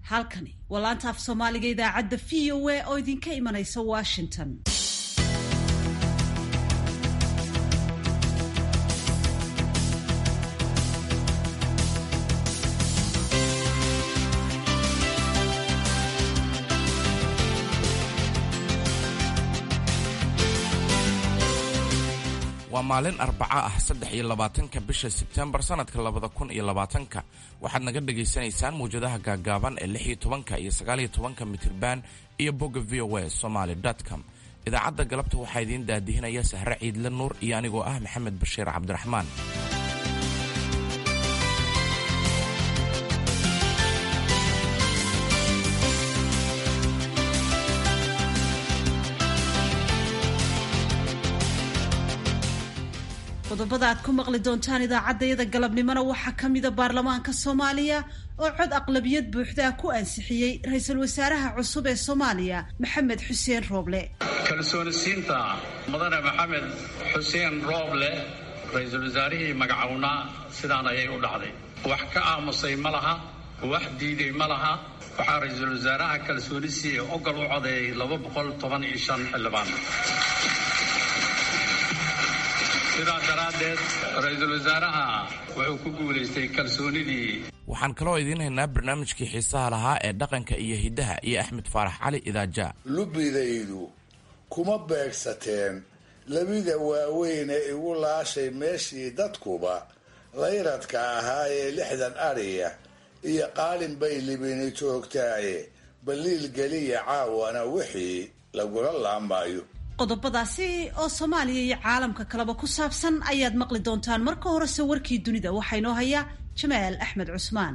halkani waa laanta af soomaaliga idaacadda v o a oo idinka imanaysa washington waa maalin arbaco ah saddex iyo labaatanka bisha sebtembar sanadka labada kun iyo labaatanka waxaad naga dhagaysanaysaan mawjadaha gaagaaban ee lix iyo tobanka iyo sagaal iyo tobanka mitirban iyo bogga v o a somaly com idaacadda galabta waxaa idiin daadihinaya sahre ciidle nuur iyo anigoo ah maxamed bashiir cabdiraxmaan qodobada aad ku maqli doontaan idaacaddayada galabnimona waxaa ka mida baarlamaanka soomaaliya oo cod aqlabiyad buuxdaa ku ansixiyey ra-iisul wasaaraha cusub ee soomaaliya maxamed xuseen rooble kalsoonisiinta mudane maxamed xuseen rooble ra-iisul wasaarihii magacownaa sidaan ayay u dhacday wax ka aamusay ma laha wax diiday ma laha waxaa ra-iisul wasaaraha kalsoonisiiee ogol u codeeyay laba boqol toban iyo shan xildhibaan sidaas daraaddeed ra-iisul wasaaraha wuxuu ku guulaystay kalsoonidii waxaan kaloo idiin haynaa barnaamijkii xiisaha lahaa ee dhaqanka iyo hiddaha iyo axmed faarax cali idaaja lubbidaydu kuma beegsateen labida waaweyn ee igu laashay meeshii dadkuba layradka ahaa ee lixdan adhiya iyo qaalin bay libini joogtaaye baliil geliya caawana wixii lagula laamaayo qodobadaasi oo soomaaliya iyo caalamka kaleba ku saabsan ayaad maqli doontaan marka horese warkii dunida waxaa inoo haya jamaal axmed cusmaan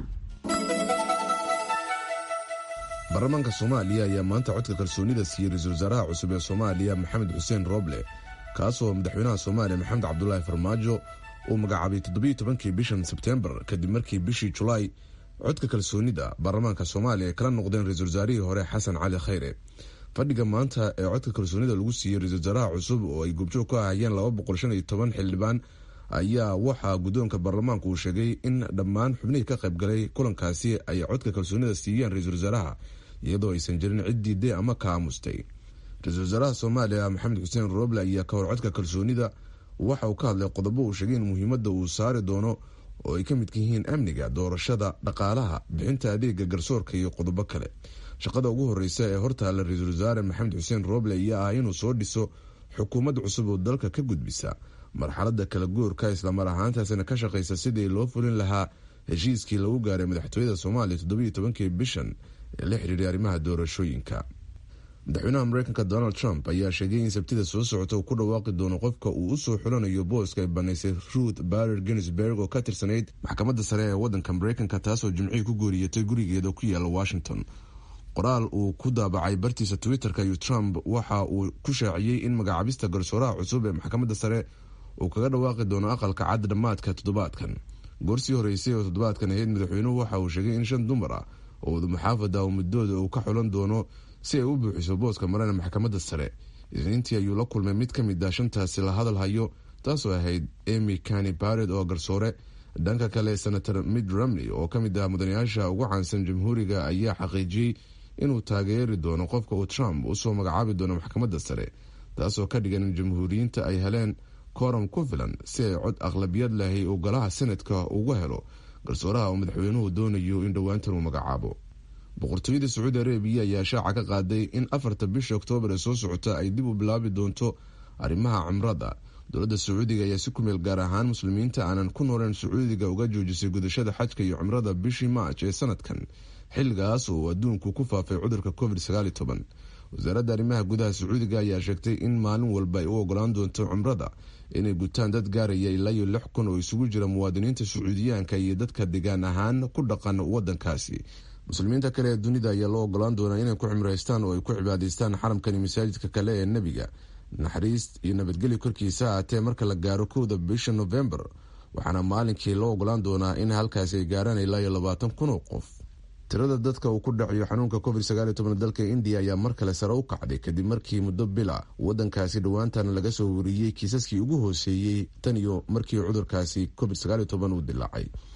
baarlamaanka soomaaliya ayaa maanta codka kalsoonida siiyey ra-iisul wasaaraha cusub ee soomaaliya maxamed xuseen rooble kaasoo madaxweynaha soomaaliya maxamed cabdulaahi farmaajo uu magacaabay toddobiyo tobankii bishan sebtembar kadib markii bishii julaay codka kalsoonida baarlamaanka soomaaliya ay kala noqdeen ra-iisul wasaarihii hore xasan cali khayre fadhiga maanta ee codka kalsoonida lagu siiyey ra-isul wasaaraha cusub oo ay goobjoog ka ahayeen laba boqol shan iyo toban xildhibaan ayaa waxaa guddoonka baarlamaanku uu sheegay in dhammaan xubnihii ka qaybgalay kulankaasi ay codka kalsoonida siiyeen ra-isul wasaaraha iyadoo aysan jirin cid diiday ama ka aamustay ra-isul wasaaraha soomaaliya maxamed xuseen rooble ayaa ka hor codka kalsoonida waxa uu ka hadlay qodobo uu sheegay in muhiimadda uu saari doono oo ay ka midka yihiin amniga doorashada dhaqaalaha bixinta adeega garsoorka iyo qodobo kale shaqada ugu horeysa ee hortaalla ra-iisul wasaare maxamed xuseen rooble ayaa ah inuu soo dhiso xukuumad cusub oo dalka ka gudbisa marxalada kala guurka islamar ahaantaasina ka shaqeysa sidii loo fulin lahaa heshiiskii lagu gaaray madaxtooyada soomaaliya toddobiyo tobankii bishan ee la xiriiray arrimaha doorashooyinka madaxweynaha mareykanka donald trump ayaa sheegay in sabtida soo socota uu ku dhawaaqi doono qofka uu usoo xulanayo booska ay banaysay ruth barer ginsberg oo ka tirsanayd maxkamadda sare ee wadanka mareykanka taasoo jimcihii ku gooriyatay gurigeeda ku yaala washington qoraal uu ku daabacay bartiisa twitter-ka iyo trump waxa uu ku shaaciyey in magacaabista garsooraha cusub ee maxkamadda sare uu kaga dhawaaqi doono aqalka cad dhammaadka toddobaadkan goorsii horeysay oo toddobaadkan ahayd madaxweynuhu waxa uu sheegay in shan dumar ah oo wadamuxaafad ah oo muddooda uu ka xulan doono si ay u buuxiso booska marana maxkamadda sare isniintii ayuu la kulmay mid ka mid ah shantaasi la hadal hayo taasoo ahayd emy cani bared oo garsoore dhanka kale senator mid romney oo ka mid ah mudanayaasha ugu caansan jamhuuriga ayaa xaqiijiyey inuu taageeri doono qofka uu trump usoo magacaabi doono maxkamadda sare taasoo ka dhigan in jamhuuriyiinta ay heleen kooram ku filan si ay cod aqlabiyad lahay uu golaha senadka ugu helo garsooraha oo madaxweynuhu doonayo in dhowaantan uu magacaabo boqortooyada sacuudi arabiya ayaa shaaca ka qaaday in afarta bisha oktoobar ee soo socota ay dib u bilaabi doonto arrimaha cumrada dowladda sacuudiga ayaa si kumeel gaar ahaan muslimiinta aanan ku nooleen sacuudiga uga joojisay gudashada xajka iyo cumrada bishii maaj ee sanadkan xilligaas oo adduunku ku faafay cudurka covid wasaaradda arrimaha gudaha sacuudiga ayaa sheegtay in maalin walba ay u ogolaan doonto cumrada inay gutaan dad gaaraya ilaa iyo lix kun oo isugu jira muwaadiniinta sacuudiyaanka iyo dadka degaan ahaan ku dhaqan wadankaasi muslimiinta kale ee dunida ayaa loo ogolaan doonaa inay ku cimraystaan oo ay ku cibaadaystaan xaramkani masaajidka kale ee nebiga naxariis iyo nabadgelyo korkiisa ahaatee marka la gaaro kowda bisha novembar waxaana maalinkii loo ogolaan doonaa in halkaasi ay gaaraan ilaa iyo labaatan kun oo qof tirada dadka uu ku dhacayo xanuunka covid sagaal iyo toban dalka indiya ayaa mar kale sare u kacday kadib markii muddo bila wadankaasi dhowaantan laga soo wariyey kiisaskii ugu hooseeyey tan iyo markii cudurkaasi covid sagaal iyo toban uu dilaacay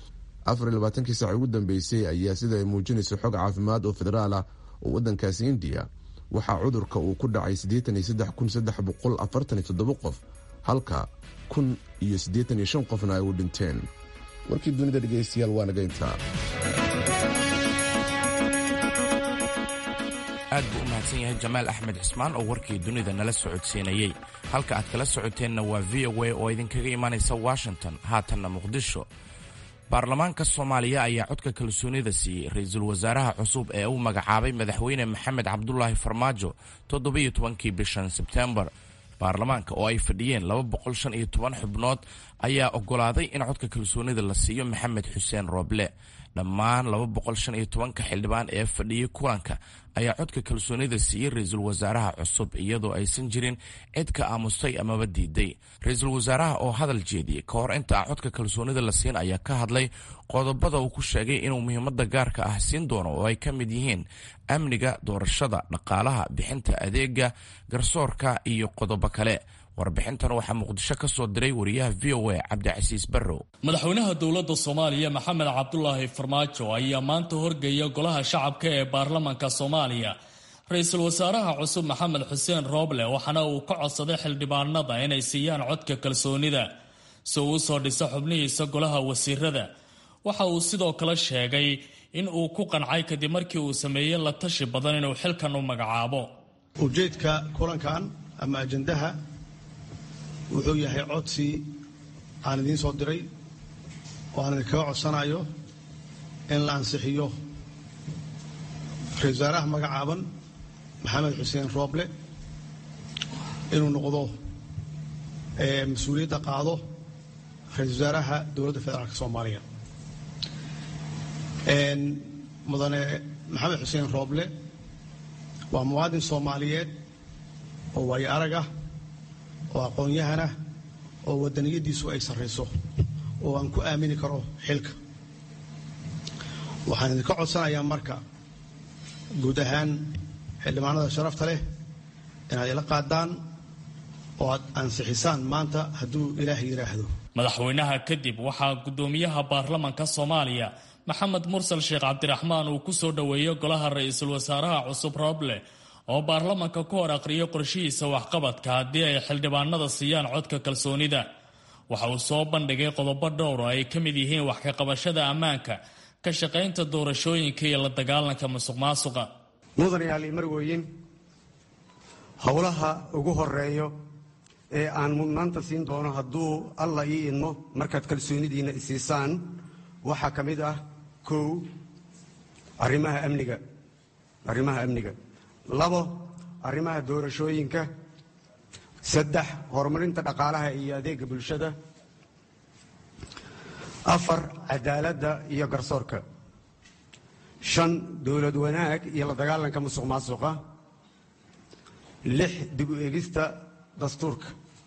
afarlabaatankii saac ugu dambeysay ayaa sida ay muujinayso xog caafimaad oo federaal ah oo waddankaasi indiya waxaa cudurka uu ku dhacay qof halka kun iyo siddeetan iyo shan qofna ay u dhinteen warkii dunida dhegaystayaal waa naga intaa aad buu u mahadsan yahay jamaal axmed cismaan oo warkii dunida nala socodsiinayey halka aad kala socoteenna waa v o a oo idinkaga imaanaysa washington haatanna muqdisho baarlamaanka soomaaliya ayaa codka kalsoonida siiyey ra-iisul wasaaraha cusub ee uu magacaabay madaxweyne maxamed cabdulaahi farmaajo toddobiyo tobankii bishan sebtembar baarlamaanka oo ay fadhiyeen laba boqol shan iyo toban xubnood ayaa ogolaaday in codka kalsoonida la siiyo maxamed xuseen rooble dhammaan laba boqol shan iyo tobanka xildhibaan ee fadhiyey kulanka ayaa codka kalsoonida siiyey ra-iisul wasaaraha cusub iyadoo aysan jirin cid ka aamustay amaba diiday ra-iisul wasaaraha oo hadal jeediyey ka hor inta aan codka kalsoonida la siin ayaa ka hadlay qodobada uu ku sheegay inuu muhiimada gaarka ah siin doono oo ay ka mid yihiin amniga doorashada dhaqaalaha bixinta adeega garsoorka iyo qodobo kale warbixintan waxaa muqdisho ka soo diray wariyaha v o a cabdicasiis barrow madaxweynaha dowladda soomaaliya maxamed cabdulaahi farmaajo ayaa maanta horgeeya golaha shacabka ee baarlamanka soomaaliya ra-iisul wasaaraha cusub maxamed xuseen rooble waxaana uu ka codsaday xildhibaanada inay siiyaan codka kalsoonida si uu usoo dhiso xubnihiisa golaha wasiirada waxa uu sidoo kale sheegay in uu ku qancay kadib markii uu sameeyey la tashi badan inuu xilkan u magacaabo ujeedka kulankan ama ajandaha wuxuu yahay codsi aan idiin soo diray oo aan idinkaga codsanayo in la ansixiyo ra-isul wasaaraha magacaaban maxamed xuseen rooble inuu noqdo mas-uuliyadda qaado ra-isul wasaaraha dowladda federaalk soomaaliya mudane maxamed xuseen rooble waa muwaadin soomaaliyeed oo waayo arag ah oo aqoon-yahanah oo wadaniyadiisu ay sarrayso oo aan ku aamini karo xilka waxaan idinka codsanayaa marka guud ahaan xildhibaanada sharafta leh inaad ila qaadaan oo aad ansixisaan maanta hadduu ilaah yidhaahdo madaxweynaha kadib waxaa guddoomiyaha baarlamanka soomaaliya maxamed mursal sheekh cabdiraxmaan uu ku soo dhoweeyey golaha ra-iisul wasaaraha cusub rooble oo baarlamanka ku hor aqriyay qorshihiisa waxqabadka haddii ay xildhibaanada siiyaan codka kalsoonida waxa uu soo bandhigay qodobo dhowr oo ay ka mid yihiin wax ka qabashada ammaanka ka shaqaynta doorashooyinka iyo la dagaalanka musuq maasuqa mudanayaal iyo marwooyin howlaha ugu horeeyo ee aan mudnaanta siin doono hadduu alla ii idmo markaad kalsoonidiinna isiisaan waxaa ka mid ah kow arrimaha amniga arrimaha amniga labo arrimaha doorashooyinka saddex horumarinta dhaqaalaha iyo adeega bulshada afar cadaaladda iyo garsoorka shan dowlad wanaag iyo la dagaalanka musuq maasuqa lix dib u eegista dastuurka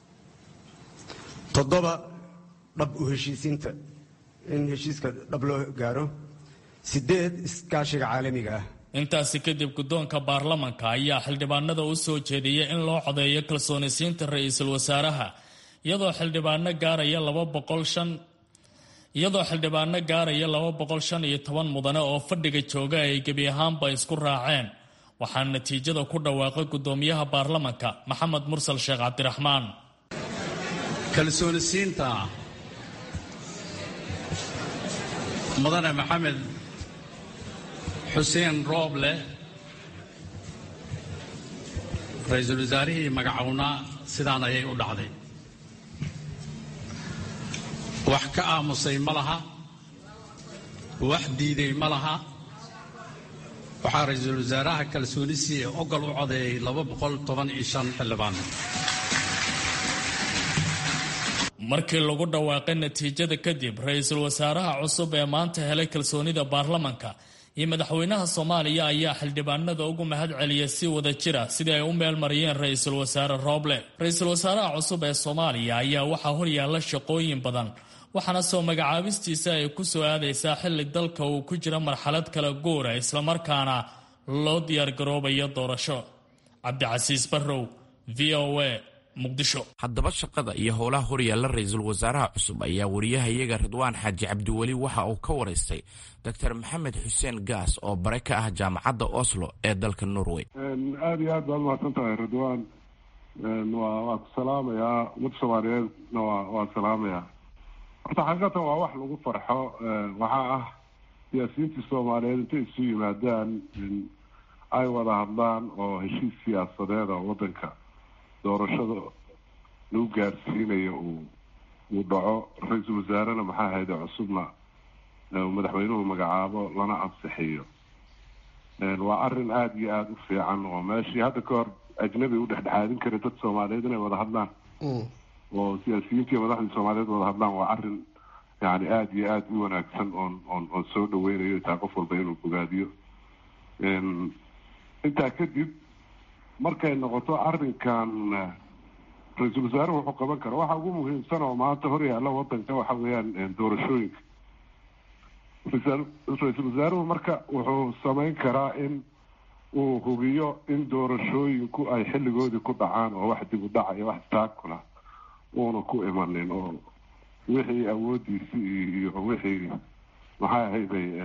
toddoba dhab u heshiisiinta in heshiiska dhab loo gaaro siddeed iskaashiga caalamiga ah intaasi kadib guddoonka baarlamanka ayaa xildhibaanada u soo jeediyey in loo codeeyo kalsoonisiinta ra-iisul wasaaraha iyadoo xildhibaano gaaraya laba boqol shan iyadoo xildhibaano gaaraya laba boqol shan iyo toban mudane oo fadhiga jooga ay gebi ahaanba isku raaceen waxaa natiijada ku dhawaaqay guddoomiyaha baarlamanka maxamed mursal sheekh cabdiraxmaan kalsoonisiinta mudane maxamed xuseen rooble ra-iisul wasaarihii magacownaa sidaan ayay u dhacday wax ka aamusay ma laha wax diiday ma laha waxaa ra-iisul wasaaraha kalsoonisi ee ogol u codeeyey laba boqol toban iyo shan xildhibaan markii lagu dhawaaqay natiijada kadib ra-iisul wasaaraha cusub ee maanta helay kalsoonida baarlamanka iyo madaxweynaha soomaaliya ayaa xildhibaanada ugu mahad celiya si wada jira sidii ay u meelmariyeen ra-iisul wasaare rooble ra-iisul wasaaraha cusub ee soomaaliya ayaa waxaa horyaalla shaqooyin badan waxaana soo magacaabistiisa ay ku soo aadaysaa xilli dalka uu ku jira marxalad kala guura islamarkaana loo diyaargaroobayo doorasho cabdicasiis barrow v o a muqdisho haddaba shaqada iyo howlaha horyaalla ra-iisul wasaaraha cusub ayaa wariyahayaga ridwaan xaaji cabdiweli waxa uu ka waraystay doctor maxamed xuseen gaas oo bare ka ah jaamacadda oslo ee dalka norway aada iyo aad baad mahadsan tahay ridwaan waa waa ku salaamayaa ummadda soomaaliyeedna waa waa salaamayaa horta xaqiiqatan waa wax lagu farxo waxaa ah siyaasiyiintii soomaaliyeed intay isu yimaadaan ay wada hadlaan oo heshiis siyaasadeed oo waddanka doorashada lagu gaarsiinayo uu uu dhaco ra-iisul wasaarena maxaa hayde cusubna madaxweynuhu magacaabo lana ansixiyo waa arrin aada iyo aada u fiican oo meeshii hadda ka hor ajnabi u dhexdhexaadin kara dad soomaaliyeed inay wada hadlaan oo siyaasiyiintii madaxdii soomaaliyeed wada hadlaan waa arrin yani aada iyo aada u wanaagsan oon oon oon soo dhaweynayo taa qof walba inuu bogaadiyo intaa kadib markay noqoto arrinkan ra-iisul wasaaruhu wuxuu qaban kara waxa ugu muhiimsan oo maanta hor yaalla wadanka waxa weeyaan doorashooyinka ra-iisul wasaaruhu marka wuxuu samayn karaa in uu hubiyo in doorashooyinku ay xilligoodii ku dhacaan oo wax dib u dhaca iyo wax istaakula uuna ku imanin oo wixii awoodiisii iyo wixii maxay ahayday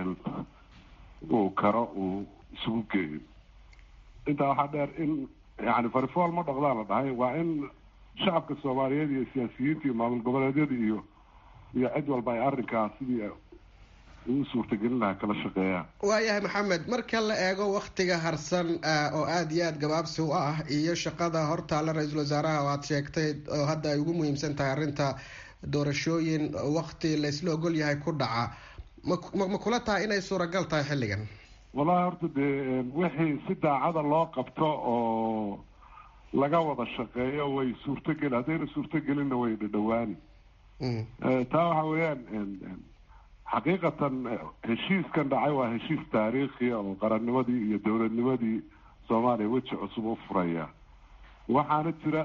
uu karo uu isugu geeyo intaa waxaa dheer in yani farifool ma dhaqdaa la dhahay waa in shacabka soomaaliyeed iyo siyaasiyiinta iyo maamul goboleedyada iyo iyo cid walba ay arrinkaas sidii uu suurtagelin lahaa kala shaqeeyaan waayahay maxamed marka la eego waktiga harsan oo aada iyo aada gabaabsi u ah iyo shaqada hortaalla ra-iisul wasaaraha oo aada sheegtay oo hadda ay ugu muhiimsan tahay arrinta doorashooyin wakti laysla ogol yahay ku dhaca ma ma kula tahay inay suuragal tahay xilligan wallahi horta dee wixii si daacada loo qabto oo laga wada shaqeeyo way suurtogeli haddayna suurtogelinna way dhadhawaani taa waxa weeyaan xaqiiqatan heshiiskan dhacay waa heshiis taariikhi oo qarannimadii iyo dowladnimadii soomaaliya weji cusub u furaya waxaana jira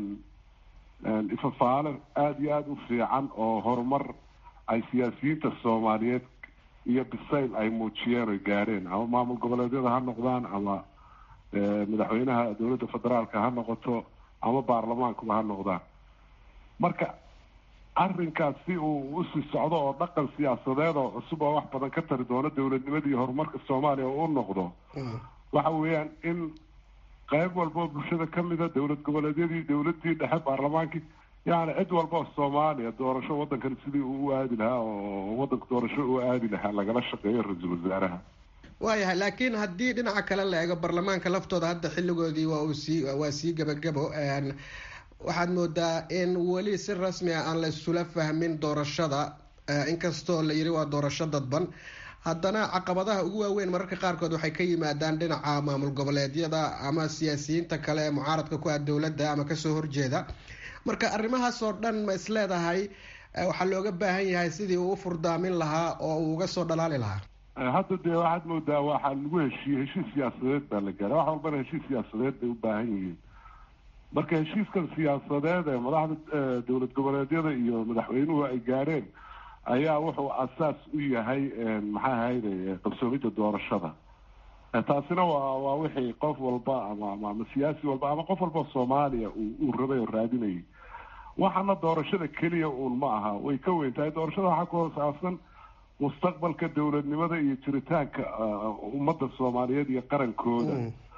ifafaale aada iyo aada u fiican oo horumar ay siyaasiyiinta soomaaliyeed iyo bisayl ay muujiyeen oy gaadheen ama maamul goboleedyada ha noqdaan ama madaxweynaha dowladda federaalka ha noqoto ama baarlamaankuba ha noqdaan marka arrinkaas si uu usii socdo oo dhaqan siyaasadeed oo cusub oo wax badan ka tari doono dowladnimada iyo horumarka soomaaliya oo u noqdo waxa weeyaan in qayb walba oo bulshada kamida dowlad goboleedyadii dowladii dhexe baarlamaankii yani cid walba oo soomaaliya doorasho waddankan sidii uu u aadi lahaa oo waddanka doorasho u aadi lahaa lagala shaqeeyo ra-iisul wasaaraha waayahay laakiin haddii dhinaca kale la eego baarlamaanka laftooda hadda xilligoodii waa uu sii waa sii gebagabo waxaad moodaa in weli si rasmi ah aan la isula fahmin doorashada inkastoo la yiri waa doorasho dadban haddana caqabadaha ugu waaweyn mararka qaarkood waxay ka yimaadaan dhinaca maamul goboleedyada ama siyaasiyiinta kale ee mucaaradka ku ah dowladda ama kasoo horjeeda marka arrimahaas oo dhan ma isleedahay waxaa looga baahan yahay sidii uu u furdaamin lahaa oo uu uga soo dhalaali lahaa hadda dee waxaad moodaa waxaa lagu heshiiyey heshiis siyaasadeed baa la gaaray wax walbana heshiis siyaasadeed bay u baahan yihiin marka heshiiskan siyaasadeed ee madaxda dowlad goboleedyada iyo madaxweynuhu ay gaadheen ayaa wuxuu asaas u yahay maxaa ahayde qabsoomidda doorashada taasina waa waa wixii qof walba ama ama siyaasi walba ama qof walba soomaaliya uu rabay oo raadinayay waxaana doorashada keliya uun ma aha way ka weyn tahay doorashada waxaa ku hoosaabsan mustaqbalka dowladnimada iyo jiritaanka ummadda soomaaliyeed iyo qarankooda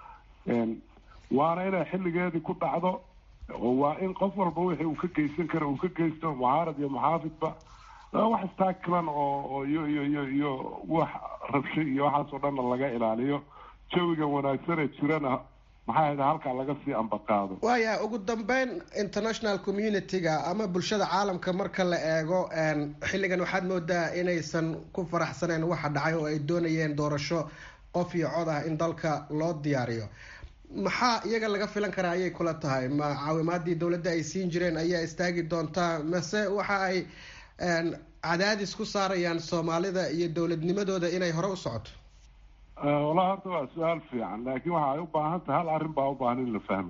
waana inay xilligeedii ku dhacdo oo waa in qof walba wixii uu ka geysan kara uu ka geysto mucaarad iyo muxaafidba wax istaakilan oo iyo iyo iyo iyo wax rabsho iyo waxaasoo dhanna laga ilaaliyo jawiga wanaagsan ee jirana maxaa hayd halkaa laga sii ambaqaado waaya ugu dambeyn international community-ga ama bulshada caalamka marka la eego xilligan waxaad moodaa inaysan ku faraxsaneen waxa dhacay oo ay doonayeen doorasho qof iyo cod ah in dalka loo diyaariyo maxaa iyaga laga filan karaa ayay kula tahay ma caawimaadii dowladda ay siin jireen ayaa istaagi doontaa mase waxa ay cadaadis ku saarayaan soomaalida iyo dowladnimadooda inay hore u socoto wallahi horta waa su-aal fiican laakiin waxa ay u baahan tahay hal arrin baa u baahan in la fahmo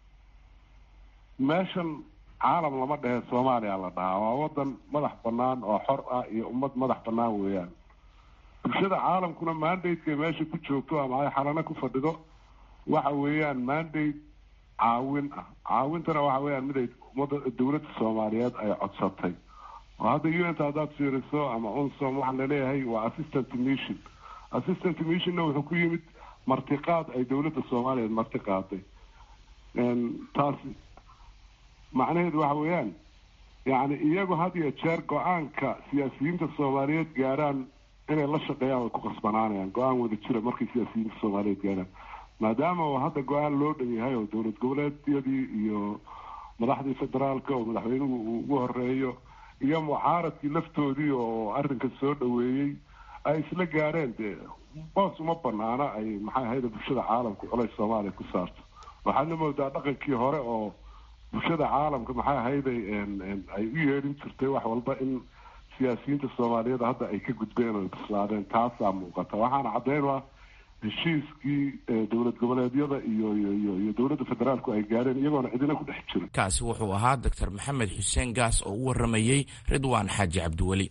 meeshan caalam lama dhehe soomaaliya la dhahaa waa wadan madax banaan oo xor ah iyo ummad madax banaan weeyaan bulshada caalamkuna mandateka meesha ku joogto ama ay xalano ku fadhido waxa weeyaan mandate caawin ah caawintana waxa weeyaan mid ay ummadda dowladda soomaaliyeed ay codsatay oo hadda unita haddaad fiiriso ama unsom waxaa laleeyahay waa assistant mission assistant missionna wuxuu ku yimid martiqaad ay dowladda soomaaliyeed marti qaaday taas macnaheedu waxa weeyaan yacni iyagu had iyo jeer go-aanka siyaasiyiinta soomaaliyeed gaaraan inay la shaqeeyaan way ku qasbanaanayaan go-aan wada jira markay siyaasiyiinta soomaaliyeed gaaraan maadaama uu hadda go-aan loo dhan yahay oo dowlad goboleedyadii iyo madaxdii federaalka oo madaxweynuhu uu ugu horeeyo iyo mucaaradkii laftoodii oo arrinka soo dhaweeyey ay isla gaareen dee boos uma banaana ay maxay ahayda bulshada caalamka culays soomaaliya ku saarto waxaadna moodaa dhaqankii hore oo bulshada caalamka maxay ahayday ay u yeedhin jirtay wax walba in siyaasiyiinta soomaaliyeed hadda ay ka gudbeen oo bislaadeen taasaa muuqata waxaana caddeyn ah heshiiskii dowlad goboleedyada iyo iyo iyo dowladda federaalku ay gaareen iyagoona cidina ku dhex jirin kaasi wuxuu ahaa doctor maxamed xuseen gaas oo u waramayey ridwaan xaaji cabdiweli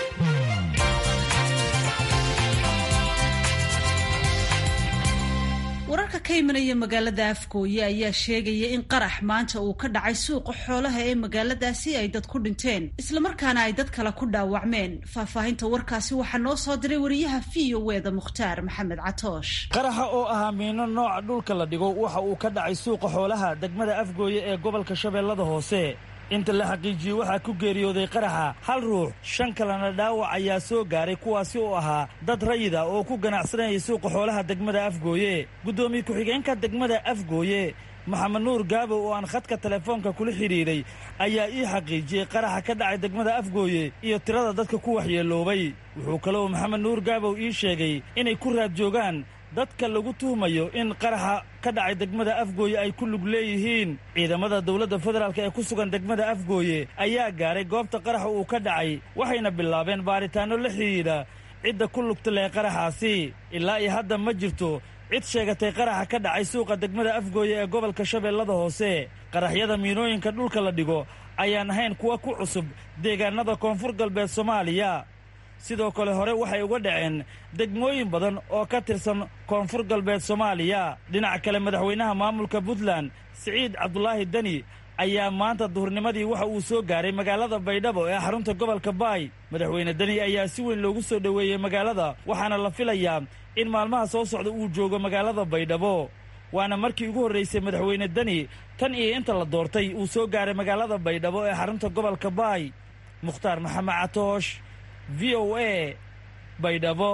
wararka ka imanaya magaalada afgooye ayaa sheegaya in qarax maanta uu ka dhacay suuqa xoolaha ee magaaladaasi ay dad ku dhinteen islamarkaana ay dad kale ku dhaawacmeen faahfaahinta warkaasi waxaa noo soo diray wariyaha v o e da mukhtaar maxamed catoosh qaraxa oo ahaa miino nooca dhulka la dhigo waxa uu ka dhacay suuqa xoolaha degmada afgooye ee gobolka shabeellada hoose inta la xaqiijiyey waxaa ku geeriyooday qaraxa hal ruux shan kalena dhaawac ayaa soo gaaray kuwaasi oo ahaa dad rayida oo ku ganacsanayay suuqa xoolaha degmada afgooye guddoomiye ku-xigeenka degmada afgooye maxamed nuur gaabow oo aan khadka telefoonka kula xidhiidhay ayaa ii xaqiijiyey qaraxa ka dhacay degmada afgooye iyo tirada dadka ku waxyeeloobay wuxuu kaloo maxamed nuur gaabow ii sheegay inay ku raad joogaan dadka lagu tuhmayo in qaraxa ka dhacay degmada afgooye ay ku lug leeyihiin ciidamada dowladda federaalk ee ku sugan degmada afgooye ayaa gaaray goobta qaraxa uu ka dhacay waxayna bilaabeen baaritaanno la xidhiidha cidda ku lugta leh qaraxaasi ilaa iyo hadda ma jirto cid sheegatay qaraxa ka dhacay suuqa degmada afgooye ee gobolka shabeellada hoose qaraxyada miinooyinka dhulka la dhigo ayaan ahayn kuwa ku cusub deegaanada koonfur galbeed soomaaliya sidoo kale hore waxay uga dhaceen degmooyin badan oo ka tirsan koonfur galbeed soomaaliya dhinaca kale madaxweynaha maamulka puntland siciid cabdulaahi deni ayaa maanta duhurnimadii waxa uu soo gaaray magaalada baydhabo ee xarunta gobolka baay madaxweyne deni ayaa si weyn loogu soo dhoweeyey magaalada waxaana la filayaa in maalmaha soo socda uu joogo magaalada baydhabo waana markii ugu horraysay madaxweyne deni tan iyo inta la doortay uu soo gaaray magaalada baydhabo ee xarunta gobolka baay mukhtaar maxamed catoosh v o a baydhabo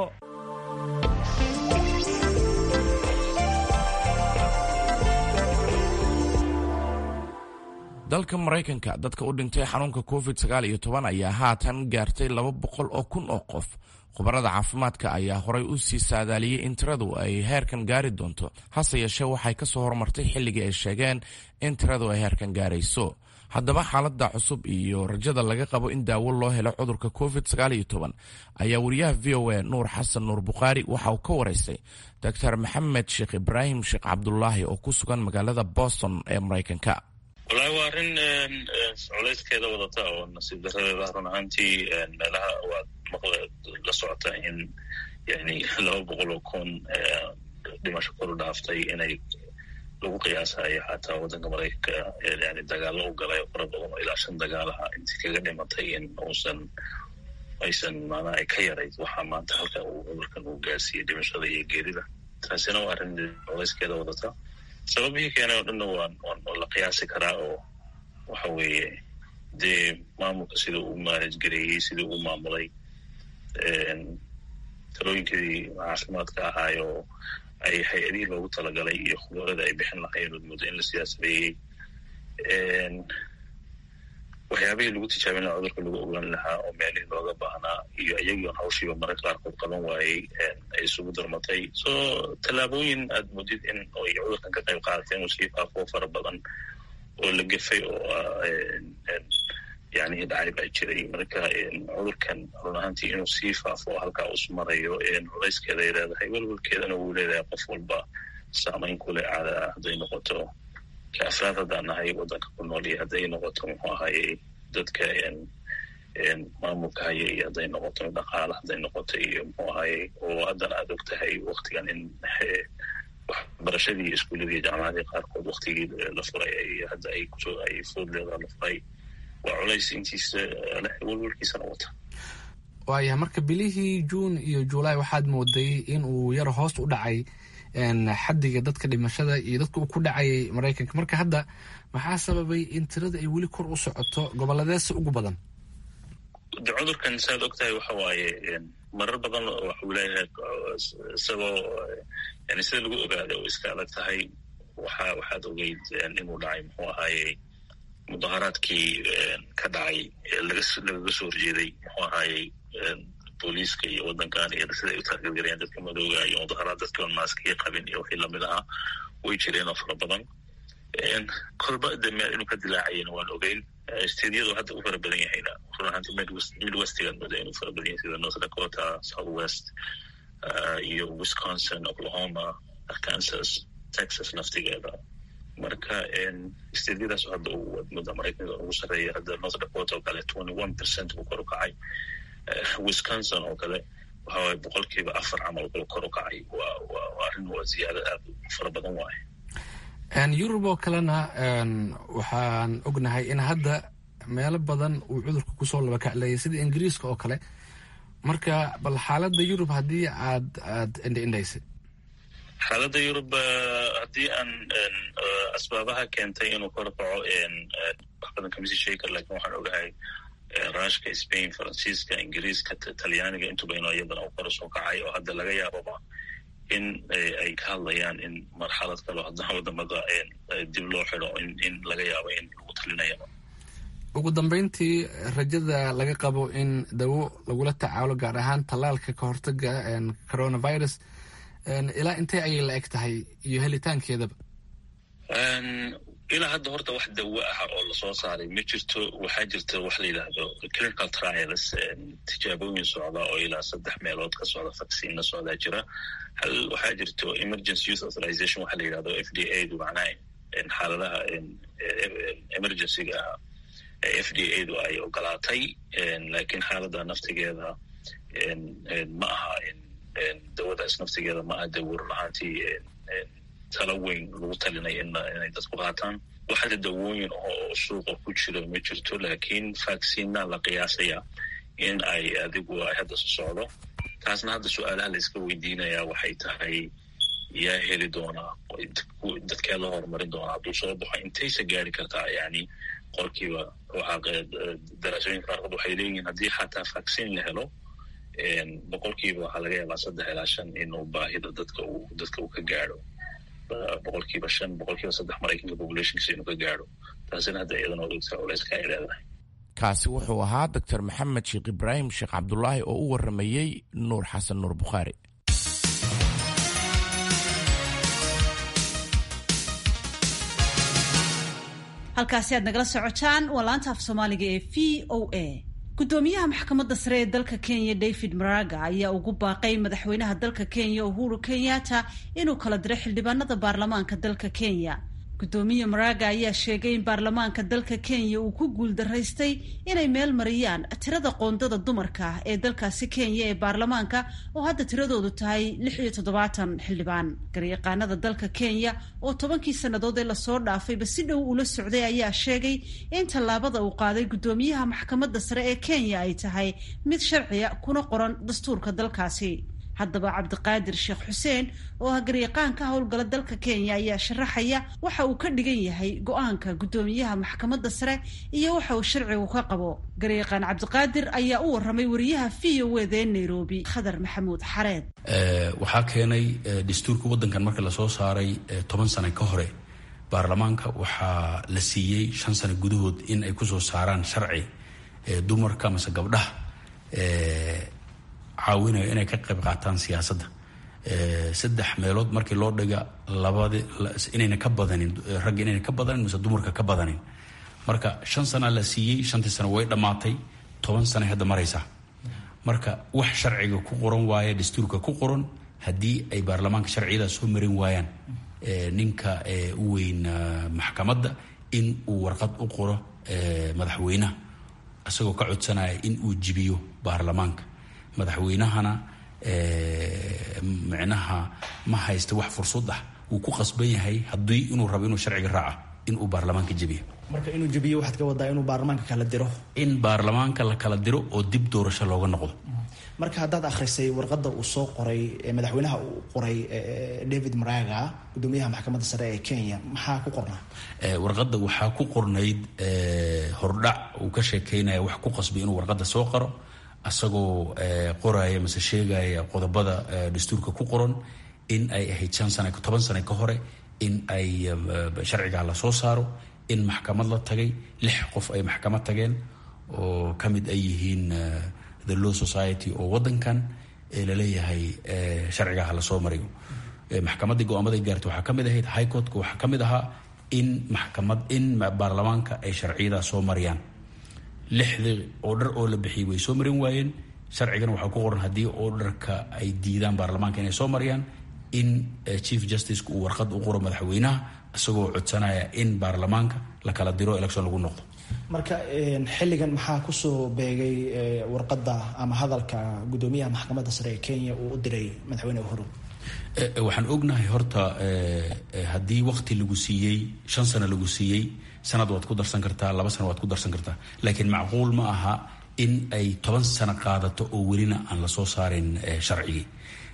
dalka maraykanka dadka u dhintay xanuunka covid sagaal iyo toban ayaa haatan gaartay laba boqol oo kun oo qof khubarada caafimaadka ayaa horay u sii saadaaliyey in tiradu ay heerkan gaari doonto hase yeeshee waxay ka soo horumartay xilligii ay sheegeen in tiradu ay heerkan gaarayso haddaba xaaladda cusub iyo rajada laga qabo in daawo loo helo cudurka covid sagaal iyo toban ayaa wariyaha v o a nuur xasan nuur bukhaari waxa uu ka waraystay doctor maxamed sheekh ibraahim sheekh cabdulaahi oo ku sugan magaalada boston ee maraykanka wallaahi waa arrin culayskeeda wadata oo nasiib daradeeda run ahaantii meelaha waad maqla la socota in yani laba boqol oo kun dhimasho koru dhaaftay inay lagu qiyaasayo xataa waddanka maraykanka yani dagaalo u galay fara badan oo ilaa shan dagaalaha intii kaga dhimatay in uusan aysan maanaa ay ka yarayd waxaa maanta halka uu cudurkan uu gaarsiiyey dhimashada iyo geerida taasina waa arrin culayskeeda wadata sababihii keenay oo dhanna waan waan la qiyaasi karaa oo waxa weeye dee maamulka sida uu maanaj gareeyey sidii uu maamulay talooyinkii caafimaadka ahaay oo ay hay-adihii loogu talagalay iyo khubarada ay bixin lahayen ood muddo in la siyaasadeeyey waxyaabihii lagu tijaabin lahaa cudurka lagu ogaan lahaa oo meelihii looga baahnaa iyo iyagii on hawshiiba mararka qaarkood qaban waayey ay isugu darmatay so tallaabooyin aad mudid in ay cudurkan ka qayb qaadateen uu sii faafo fara badan oo la gefay oo yani dhacay baa jiray marka cudurkan run ahaantii inuu sii faafo halkaa us marayo culayskeeda ay leedahay welwalkeedana wuu leedahay qof walba saamayn kule caada hadday noqoto ka afraad haddaan nahay waddanka ku nool iyo hadday noqoto muxuu ahaye dadka maamulka haya iyo hadday noqoto dhaqaala hadday noqoto iyo muxuu ahaye oo haddana aad og tahay waktigan in waxbarashadii iskuuladii jaamacadii qaarkood waktigii la furay hadda ay kusoo ay foodleeda la furay waa culays intiisa walwalkiisana wata waaya marka bilihii juun iyo julaay waxaad mooday in uu yar hoos u dhacay xadiga dadka dhimashada iyo dadka uu ku dhacayay maraykanka marka hadda maxaa sababay in tirada ay weli kor u socoto goboladeesa ugu badan de cudurkan saad ogtahay waxa waaye marar badan waxuu leeyahay isagoo yani sida lagu ogaada oo iska adag tahay waxa waxaad ogeyd inuu dhacay muxuu ahaaye mudaharaadkii ka dhacay lagaga soo horjeeday muxuu ahaayey booliiska iyo waddankan iyo sida ay u taageergarayaan dadka madooga iyo mudaharaad dadka maaskiya qabin iyo wixii lamid ahaa way jireen oo fara badan kolba de meel inuu ka dilaacayana waan ogeyn steedyadu hadda u fara badan yahayna run ahaanti midwestigaad mooda inuu fara badan yahay sida north dakota south west iyo wisconsin oklahoma arkansas texas naftigeeda marka steedyadaas hadda wadmada maraykanka ugu sarreeya hadda north dakota oo kale twenty one percent buu kor u kacay wisconsin oo kale waxawaye boqolkiiba afar camal buu kor u kacay waa waa arrin waa ziyaado aad u fara badan waaye yurub oo kalena waxaan ognahay in hadda meelo badan uu cudurka kusoo labakacleeyay sida ingiriiska oo kale marka bal xaaladda yurub haddii aad aad indhaindhaysay xaaladda yurub haddii aan asbaabaha keentay inuu kor kaco wax badan kamisi sheegi kar lakin waxaan ogahay rushka spain faransiiska ingiriiska talyaaniga intuba inuu iyadana u kor soo kacay oo hadda laga yaababa in ay ka hadlayaan in marxalad kaleo haddana wadamada dib loo xido in laga yaabo in lagu talinayaba ugu dambeyntii rajada laga qabo in dawo lagula tacaalo gaar ahaan tallaalka ka hortaga coronavirus ilaa intee ayay la eg tahay iyo helitaankeedaba ilaa hadda horta wax dawo ah oo lasoo saaray ma jirto waxaa jirta wax la yidhaahdo clinical trials tijaabooyin socda oo ilaa saddex meelood ka socda vacciinna socdaa jira hal waxaa jirto emergency youth authorization waxa la yidhahdo f d a du macnaha xaaladaha emergencyga ah f d a du ay ogolaatay lakiin xaaladda naftigeeda ma aha dawadaas naftigeeda ma aha dawo run ahaantii talo weyn lagu talinaya inay dadku qaataan waxada dawooyin oo suuqa ku jira ma jirto lakiin vacciina la qiyaasaya in ay adigu ay hadda so socdo taasna hadda su-aalaha la iska weydiinaya waxay tahay yaa heli doonaa dadkee la horumarin doonaa hadduu soo baxo intaysa gaari kartaa yani qolkiiba daraasooyinka qaarkood waxay leeyihiin haddii xataa vaccin la helo boqolkiiba waxaa laga yaabaa saddex ilaa shan inuu baahida dadka uu dadka uu ka gaadho boqolkiiba shan boqolkiiba saddex maraykanka populationkiisa inuu ka gaadho taasina hadda iyadana odogtaa culeyska ay leedahay kaasi wuxuu ahaa doctor maxamed sheekh ibraahim sheekh cabdulaahi oo u waramayey nuur xasan nuur bukhaari halkaasi aad nagala socotaan waa laanta af soomaaliga ee v o a gudoomiyaha maxkamadda sare ee dalka kenya david maraga ayaa ugu baaqay madaxweynaha dalka kenya uhuru kenyatta inuu kala diro xildhibaanada baarlamaanka dalka kenya gudoomiye maraga ayaa sheegay in baarlamaanka dalka kenya uu ku guuldaraystay inay meel mariyaan tirada qoondada dumarka ah ee dalkaasi kenya ee baarlamaanka oo hadda tiradoodu tahay lix iyo toddobaatan xildhibaan garyaqaanada dalka kenya oo tobankii sannadood ee lasoo dhaafayba si dhow ula socday ayaa sheegay in tallaabada uu qaaday gudoomiyaha maxkamadda sare ee kenya ay tahay mid sharciya kuna qoran dastuurka dalkaasi haddaba cabdiqaadir sheekh xuseen oo ah garyaqaanka howlgala dalka kenya ayaa sharaxaya waxa uu ka dhigan yahay go-aanka guddoomiyaha maxkamadda sare iyo waxa uu sharcigu ka qabo garyaqaan cabdiqaadir ayaa u waramay wariyaha v o wda ee nairobi khadar maxamuud xareed waxaa keenay dastuurka waddankan marka lasoo saaray toban sano ka hore baarlamaanka waxaa la siiyey shan sano gudahood in ay kusoo saaraan sharci dumarka mase gabdhaha caawinayo inay ka qayb qaataan siyaasadda saddex meelood markii loo dhiga labadi inayna ka badanin ragga inayna ka badanin mise dumarka ka badanin marka shan sana la siiyey shantii sano way dhammaatay toban sanay hadda maraysaa marka wax sharciga ku qoran waaya dastuurka ku qoran haddii ay baarlamaanka sharciyadaas soo marin waayaan ninka u weyn maxkamadda in uu warqad u qoro madaxweynaha isagoo ka codsanaya in uu jibiyo baarlamaanka madaxweynahana micnaha ma haysta wax fursad ah wuu ku qasban yahay haddii inuu rabo inuu sharciga raaca inuu baarlamaanka jebiyo marka inuu jebiyo waxaad ka wadaa inuu baarlamaanka kala diro in baarlamaanka la kala diro oo dib doorasho looga noqdo marka haddaad akhrisay warqadda uu soo qoray madaxweynaha uu qoray david maraga gudoomiyaha maxkamadda sare ee kenya maxaa ku qornaa warqadda waxaa ku qornayd hordhac uu ka sheekeynaya wax ku qasbay inuu warqadda soo qaro asagoo qoraya mase sheegaya qodobada dastuurka ku qoran in ay ahayd shan sana toban sane ka hore in ay sharcigaa la soo saaro in maxkamad la tagay lix qof ay maxkamad tageen oo ka mid ay yihiin the law society oo wadankan laleeyahay sharcigaha lasoo mariyo maxkamaddii go-aamaday gaartay waxaa ka mid ahayd high courtka waxaa ka mid ahaa in maxkamad in baarlamaanka ay sharciyadaa soo mariyaan lixdii odhar oo la bixiyay way soo marin waayeen sharcigana waxaa ku qoran haddii odharka ay diidaan baarlamaanka inay soo mariyaan in chief justiceka uu warqad u qoro madaxweynaha isagoo codsanaya in baarlamaanka la kala diro election lagu noqdo marka xilligan maxaa kusoo beegay warqadda ama hadalka gudoomiyaha maxkamadda sare ee kenya uu u diray madaxweyne uhuru waxaan ognahay horta haddii wakti lagu siiyey shan sano lagu siiyey sanad waad ku darsan kartaa laba sano waad ku darsan kartaa laakiin macquul ma aha in ay toban sano qaadato oo welina aan lasoo saarin sharcigii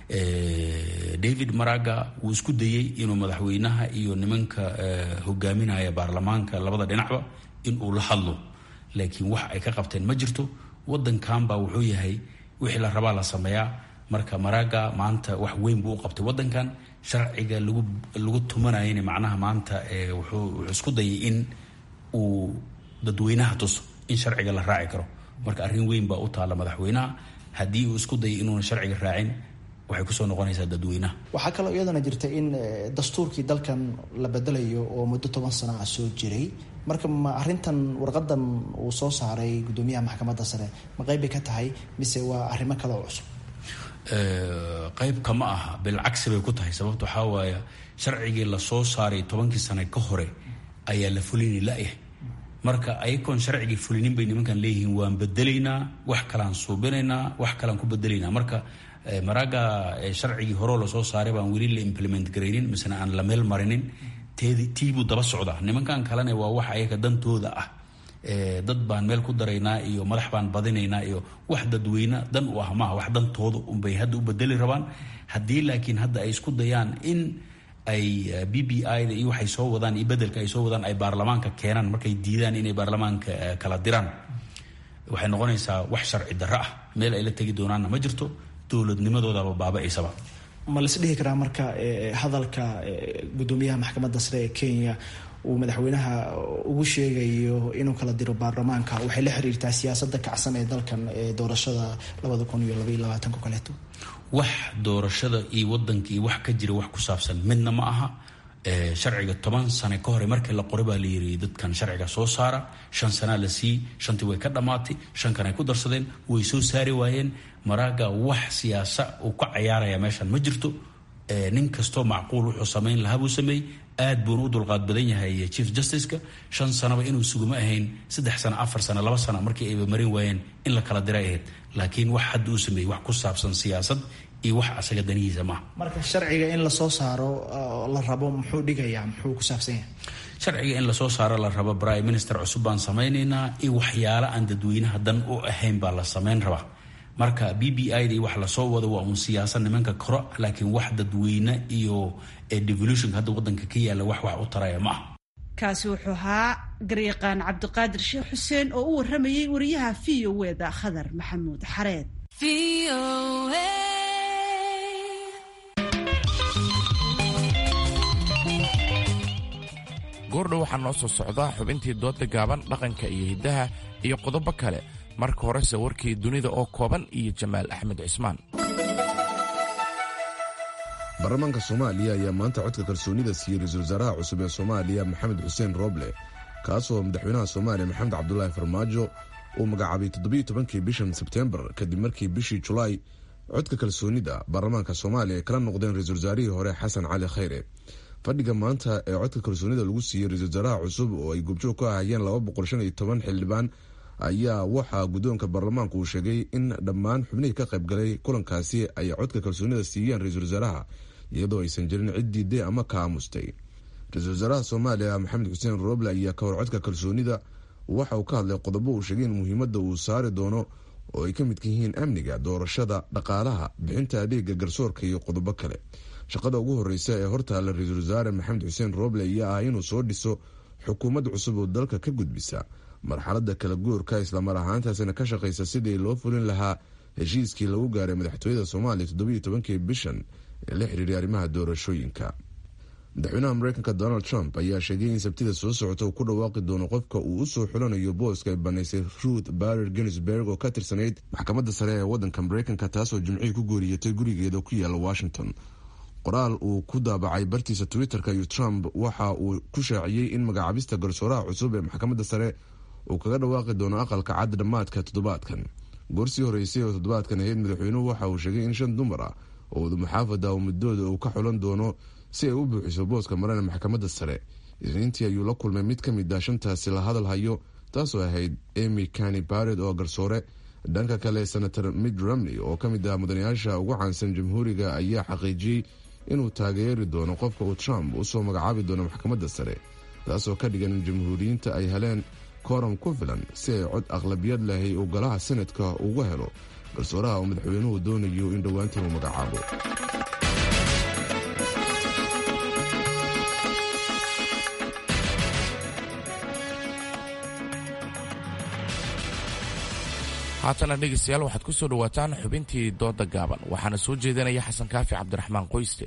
david maraga wuu isku dayey inuu madaxweynaha iyo nimanka hogaaminaya baarlamaanka labada dhinacba in uu la hadlo laakiin wax ay ka qabteen ma jirto wadankan baa wuxuu yahay wixii la rabaa la sameeyaa marka maraga maanta wax weyn buu u qabtay wadankan sharciga lagu lagu tumanayana macnaha maanta wuxuu wuxuu isku dayay in uu dadweynaha tuso in sharciga la raaci karo marka arrin weyn baa u taalla madaxweynaha haddii uu isku dayay inuuna sharciga raacin waxay kusoo noqonaysaa dadweynaha waxaa kaloo iyadana jirta in dastuurkii dalkan la bedelayo oo muddo toban sana ah soo jiray marka ma arrintan warqadan uu soo saaray gudoomiyaha maxkamadda sare ma qeyb bay ka tahay mise waa arrimo kale oo cusub qeybka ma aha bilcagsi bay ku tahay sababta waxaa waaya sharcigii lasoo saaray tobankii sane ka hore ayaa la fulini la-yahay marka ayagoon sharcigii fulinin bay nimankan leeyihiin waan bedelaynaa wax kalaan suubinaynaa wax kalaan ku bedelaynaa marka maraga sharcigii horeo lasoo saaray baan weli la implement garaynin misena aan la meel marinin tiibuu daba socdaa nimankan kalena waa wax ayaga dantooda ah dad baan meel ku daraynaa iyo madax baan badinaynaa iyo wax dadweyne dan u ah maaha wax dantooda unbay hadda u bedeli rabaan haddii laakiin hadda ay isku dayaan in ay b b i da iyo waxay soo wadaan iyo bedelka ay soo wadaan ay baarlamaanka keenaan markay diidaan inay baarlamaanka kala diraan waxay noqonaysaa wax sharci darro ah meel ay la tegi doonaanna ma jirto dowladnimadoodaba baaba-aysaba ma lais dhihi karaa marka hadalka gudoomiyaha maxkamadda sare ee kenya uu madaxweynaha ugu sheegayo inuu kala diro baarlamaanka waxay la xiriirtaa siyaasadda kacsan ee dalkan ee doorashada labada kun iyo labaiyo labaatanka kaleeto wax doorashada iyo wadanka iyo wax ka jira wax ku saabsan midna ma aha sharciga toban sane ka hore markii la qoray baa la yiri dadkan sharciga soo saara shan sanaa la siiyey shantii way ka dhammaatay shan kan ay ku darsadeen way soo saari waayeen maraaga wax siyaasa uu ka cayaaraya meeshan ma jirto nin kastoo macquul wuxuu samayn lahaa buu sameeyey aad buuna u dulqaad badan yahay chief justiceka shan sanaba inuu suguma ahayn saddex sano afar sano laba sano markii ayba marin waayeen in la kala diray ahayd laakiin wax hadda uu sameeyey wax ku saabsan siyaasad iyo wax asaga danihiisa maaha marka sharciga in lasoo saaro la rabo muxuu dhigayaa muxuu ku saabsan yahay sharciga in lasoo saaro la rabo prime minister cusub baan samaynaynaa iyo waxyaalo aan dadweynaha dan u ahayn baa la samayn rabaa marka b b i da wax lasoo wado waa uun siyaasad nimanka koro laakiin wax dadweyne iyo devolutionka hadda wadanka ka yaalla wax wax u taraya ma ah kaasi wuxuu ahaa garyaqaan cabdiqaadir sheekh xuseen oo u waramayey wariyaha v o weda khadar maxamuud xareed goordhow waxaa noo soo socdaa xubintii dooda gaaban dhaqanka iyo hiddaha iyo qodobo kale marka horese warkii dunida oo kooban iyo jamaal axmed cismaan baarlamaanka soomaaliya ayaa maanta codka kalsoonida siiyey ra-iisul wasaaraha cusub ee soomaaliya maxamed xuseen rooble kaasoo madaxweynaha soomaaliya maxamed cabdulaahi farmaajo uu magacaabay toddobiyo tobankii bishan sebteembar kadib markii bishii julaay codka kalsoonida baarlamaanka soomaaliya ay kala noqdeen ra-iisul wasaarihii hore xasan cali khayre fadhiga maanta ee codka kalsoonida lagu siiyey ra-isul wasaaraha cusub oo ay gubjoog ka ahayeen laba boqol shan iyo toban xildhibaan ayaa waxaa guddoonka baarlamaanku uu sheegay in dhammaan xubnihii ka qaybgalay kulankaasi ay codka kalsoonida siiyeen ra-iisul wasaaraha iyadoo aysan jirin cid diiday ama ka aamustay ra-iisul wasaaraha soomaaliya maxamed xuseen roble ayaa ka horcodka kalsoonida waxa uu ka hadlay qodobo uu sheegay in muhiimadda uu saari doono oo ay ka midka yihiin amniga doorashada dhaqaalaha bixinta adeega garsoorka iyo qodobo kale shaqada ugu horeysa ee hortaalla ra-iisul wasaare maxamed xuseen roble ayaa ah inuu soo dhiso xukuumad cusub oo dalka ka gudbisa marxalada kala guurka islamar ahaantaasina ka shaqeysa sidii loo fulin lahaa heshiiskii lagu gaaray madaxtooyada soomaaliya toddobiiyo tobankii bishan ee la xiriiray arrimaha doorashooyinka madaxweynaha mareykanka donald trump ayaa sheegay in sabtida soo socota uu ku dhawaaqi doono qofka uu usoo xulanayo booska ay banaysay ruth barer ginsberg oo ka tirsanayd maxkamadda sare ee wadanka mareykanka taasoo jimcihii ku geeriyotay gurigeeda ku yaala washington qoraal uu ku daabacay bartiisa twitter-ka iyo trump waxa uu ku shaaciyey in magacaabista garsooraha cusub ee maxkamadda sare uu kaga dhawaaqi doono aqalka cad dhammaadka toddobaadkan goorsii horeysay oo toddobaadkan ahayd madaxweynuhu waxa uu sheegay in shan dumar ah oo wadamuxaafada oo muddooda uu ka xulan doono si ay u buuxiso booska marana maxkamadda sare isniintii ayuu la kulmay mid ka mid ah shantaasi la hadal hayo taasoo ahayd emy cani bared oo garsoore dhanka kale senator mid romney oo ka mid ah mudanayaasha ugu caansan jamhuuriga ayaa xaqiijiyey inuu taageeri doono qofka uu trump usoo magacaabi doono maxkamadda sare taasoo ka dhigan in jamhuuriyiinta ay heleen kooram ku filan si ay cod aqlabiyad lahay uu golaha senadka uga helo garsooraha oo madaxweynuhu doonayo in dhowaantan uu magacaabo haatana dhegaystayaal waxaad ku soo dhowaataan xubintii dooda gaaban waxaana soo jeedinaya xasan kaafi cabdiraxmaan qoyste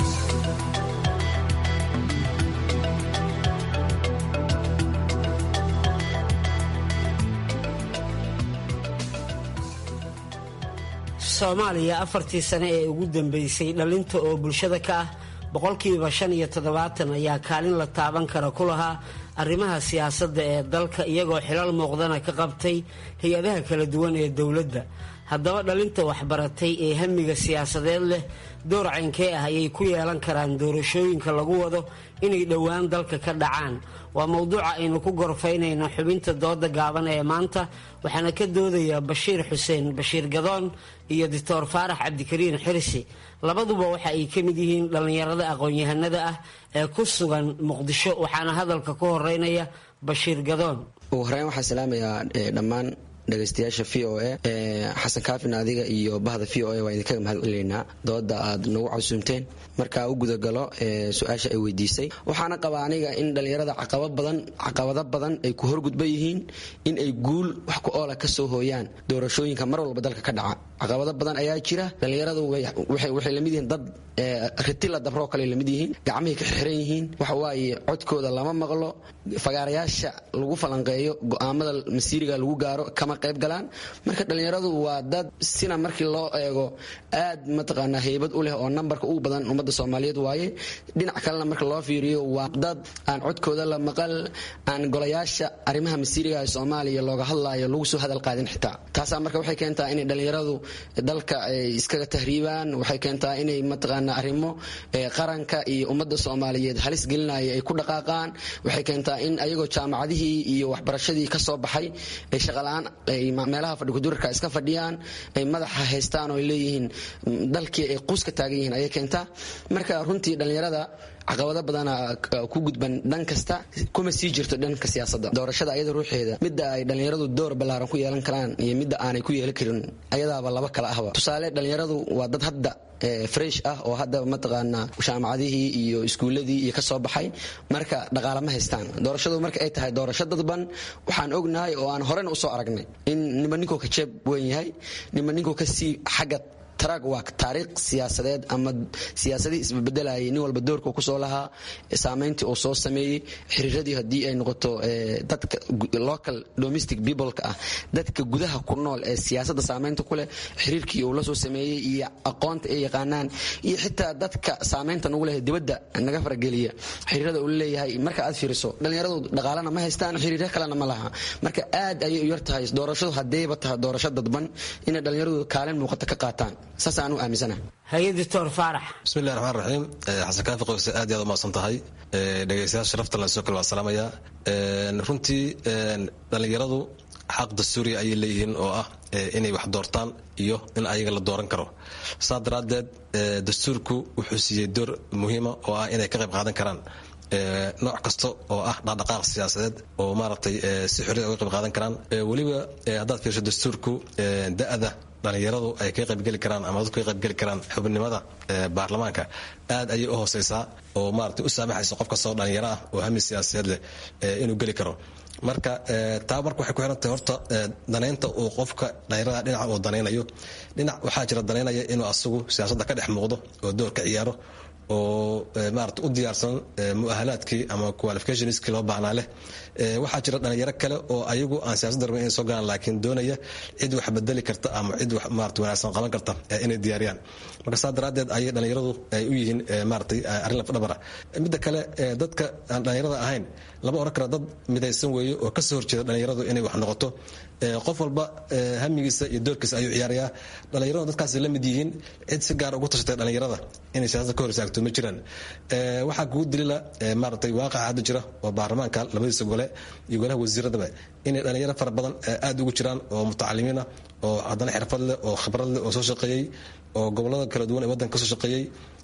soomaaliya afartii sane ee ugu dambeysay dhalinta oo bulshada ka ah boqolkiiba shan iyo toddobaatan ayaa kaalin la taaban kara ku lahaa arrimaha siyaasadda ee dalka iyagoo xilal muuqdana ka qabtay hay-adaha kala duwan ee dowladda haddaba dhalinta waxbaratay ee hamiga siyaasadeed leh door caynkee ah ayay ku yeelan karaan doorashooyinka lagu wado inay dhowaan dalka ka dhacaan waa mowduuca aynu ku gorfaynayno xubinta dooda gaaban ee maanta waxaana ka doodaya bashiir xuseen bashiir gadoon iyo doctor faarax cabdikariin xirsi labaduba waxa ay ka mid yihiin dhallinyarada aqoon-yahanada ah ee ku sugan muqdisho waxaana hadalka ku horeynaya bashiir gadoon ugu horeyn waxaan salaamayaa dhammaan dhegaystayaasha v o a xasan kaafin adiga iyo bahda v o a waa idinkaga mahad celineynaa dooda aad nagu casuumteen markaa u gudagalo su-aasha ay weydiisay waxaana qabaa aniga in dhallinyarada caqabado badan ay ku horgudban yihiin in ay guul wax ku oola kasoo hooyaan doorashooyinka mar walba dalka ka dhaca caqabado badan ayaa jira dhallinyaradu waxay lamid yihiin dad ritila dabroo kale lamid yihiin gacmahay ka xirxiran yihiin waxawaaye codkooda lama maqlo fagaarayaasha lagu falanqeeyo go-aamada masiiriga lagu gaaro kama qayb galaan marka dhallinyaradu waa dad sina markii loo eego aad mataqaanaa heybad u leh oo nambarka ugu badan ummadda soomaaliyeed waaye dhinac kalena marka loo fiiriyo waa dad aan codkooda la maqal aan golayaasha arrimaha masiiriga ee soomaaliya looga hadlaayo lagu soo hadal qaadin xitaa taasaa marka waxay keentaa inay dhallinyaradu dalka ay iskaga tahriibaan waxay keentaa inay mataqaanaa arrimo qaranka iyo ummadda soomaaliyeed halis gelinaya ay ku dhaqaaqaan waxay keentaa in ayagoo jaamacadihii iyo waxbarashadii ka soo baxay ay shaqala-aan ay meelaha fadhikudurarka iska fadhiyaan ay madaxa haystaan oo ay leeyihiin dalkii ay quuska taagan yihiin ayay keentaa marka runtii dhallinyarada caqabado badana ku gudban dhan kasta kuma sii jirto dhanka siyaasadda doorashada ayada ruuxeeda midda ay dhallinyaradu door ballaaran ku yeelan karaan iyo midda aanay ku yeelan karin ayadaaba laba kala ahba tusaale dhallinyaradu waa dad hadda fresh ah oo hadda mataqaanaa jaamacadihii iyo iskuuladii iyo kasoo baxay marka dhaqaala ma haystaan doorashadu marka ay tahay doorasho dadban waxaan ognahay oo aan horena usoo aragnay in nima ninkuu ka jeeb weyn yahay nima ninkuu kasii xagga trag waa taariikh siyaasadeed ama siyaasadii isbebedelayay nin walba doorka kusoo lahaa saameyntii uu soo sameeyey xiriiradii haddii ay noqoto dadka local domestic peopleka ah dadka gudaha ku nool ee siyaasadda saameynta ku leh xiriirkii uu la soo sameeyey iyo aqoonta ay yaqaanaan iyo xitaa dadka saameynta nagu leh dibadda naga farageliya xiriirada uu leeyahay marka aad fiiriso dhallinyaradu dhaqaalana ma haystaan xiriiryo kalena ma laha marka aad ayay u yar tahay doorashadu haddayba tahay doorasho dadban inay dhallinyaradu kaalin muuqata ka qaataan saasaan u aaminsana haye doctor faarax bismillahi raxmaan raxiim xasan kaafi qoyse aad iyo aad u mahadsan tahay dhegaystayaal sharafta lan soo kale waa salaamayaa runtii dhallinyaradu xaq dastuuriya ayay leeyihiin oo ah inay wax doortaan iyo in ayaga la dooran karo saa daraaddeed dastuurku wuxuu siiyey door muhiima oo ah inay ka qayb qaadan karaan nooc kasta oo ah dhaqdhaqaaq siyaasadeed oo maaragtay si xorriyad uga qayb qaadan karaan weliba haddaad fiirsho dastuurku da-da dhalinyaradu ay ka qaybgeli karaan ama dadku ka qaybgeli karaan xubnimada baarlamaanka aad ayay u hooseysaa oo maaragtay u saamaxaysa qof kastoo dhalinyaro ah oo hami siyaasadeed leh inuu geli karo marka taa marka waxay ku xirantahay horta danaynta uu qofka dhalinyarada dhinaca uu danaynayo dhinac waxaa jira danaynaya inuu asagu siyaasadda ka dhex muuqdo oo door ka ciyaaro oo maarata u diyaarsan muahalaadkii ama qualificationskii loo baahnaa leh waxaa jira dhalinyaro kale oo ayagu aan siyaasadda rabin inay soo galaan laakiin doonaya cid wax bedeli karta ama cid wax maarata wanaagsan qaban karta inay diyaariyaan marka saa daraaddeed ayay dhalinyaradu ay u yihiin maaratay arrin lafdhabara midda kale dadka aan dhalinyarada ahayn lama oran kara dad midaysan weeye oo kasoo horjeeda dhalinyaradu inay wax noqoto qof walba hamigiisa iyo doorkiisa ayuu ciyaarayaa dhalinyaradu dadkaasi la mid yihiin cid si gaar ugu tashatay dhalinyarada inay siyaasadda ka hor istaagto ma jiraan waxaa kugu dilila maaratay waaqaca hadda jira oo baarlamaanka labadiisa gole iyo golaha wasiiradaba inay dhalinyaro fara badan aad ugu jiraan oo mutacalimiina oo haddana xirfad leh oo khibrad leh oo soo shaqeeyey oo gobolada kala duwan ee waddanka kasoo shaqeeyey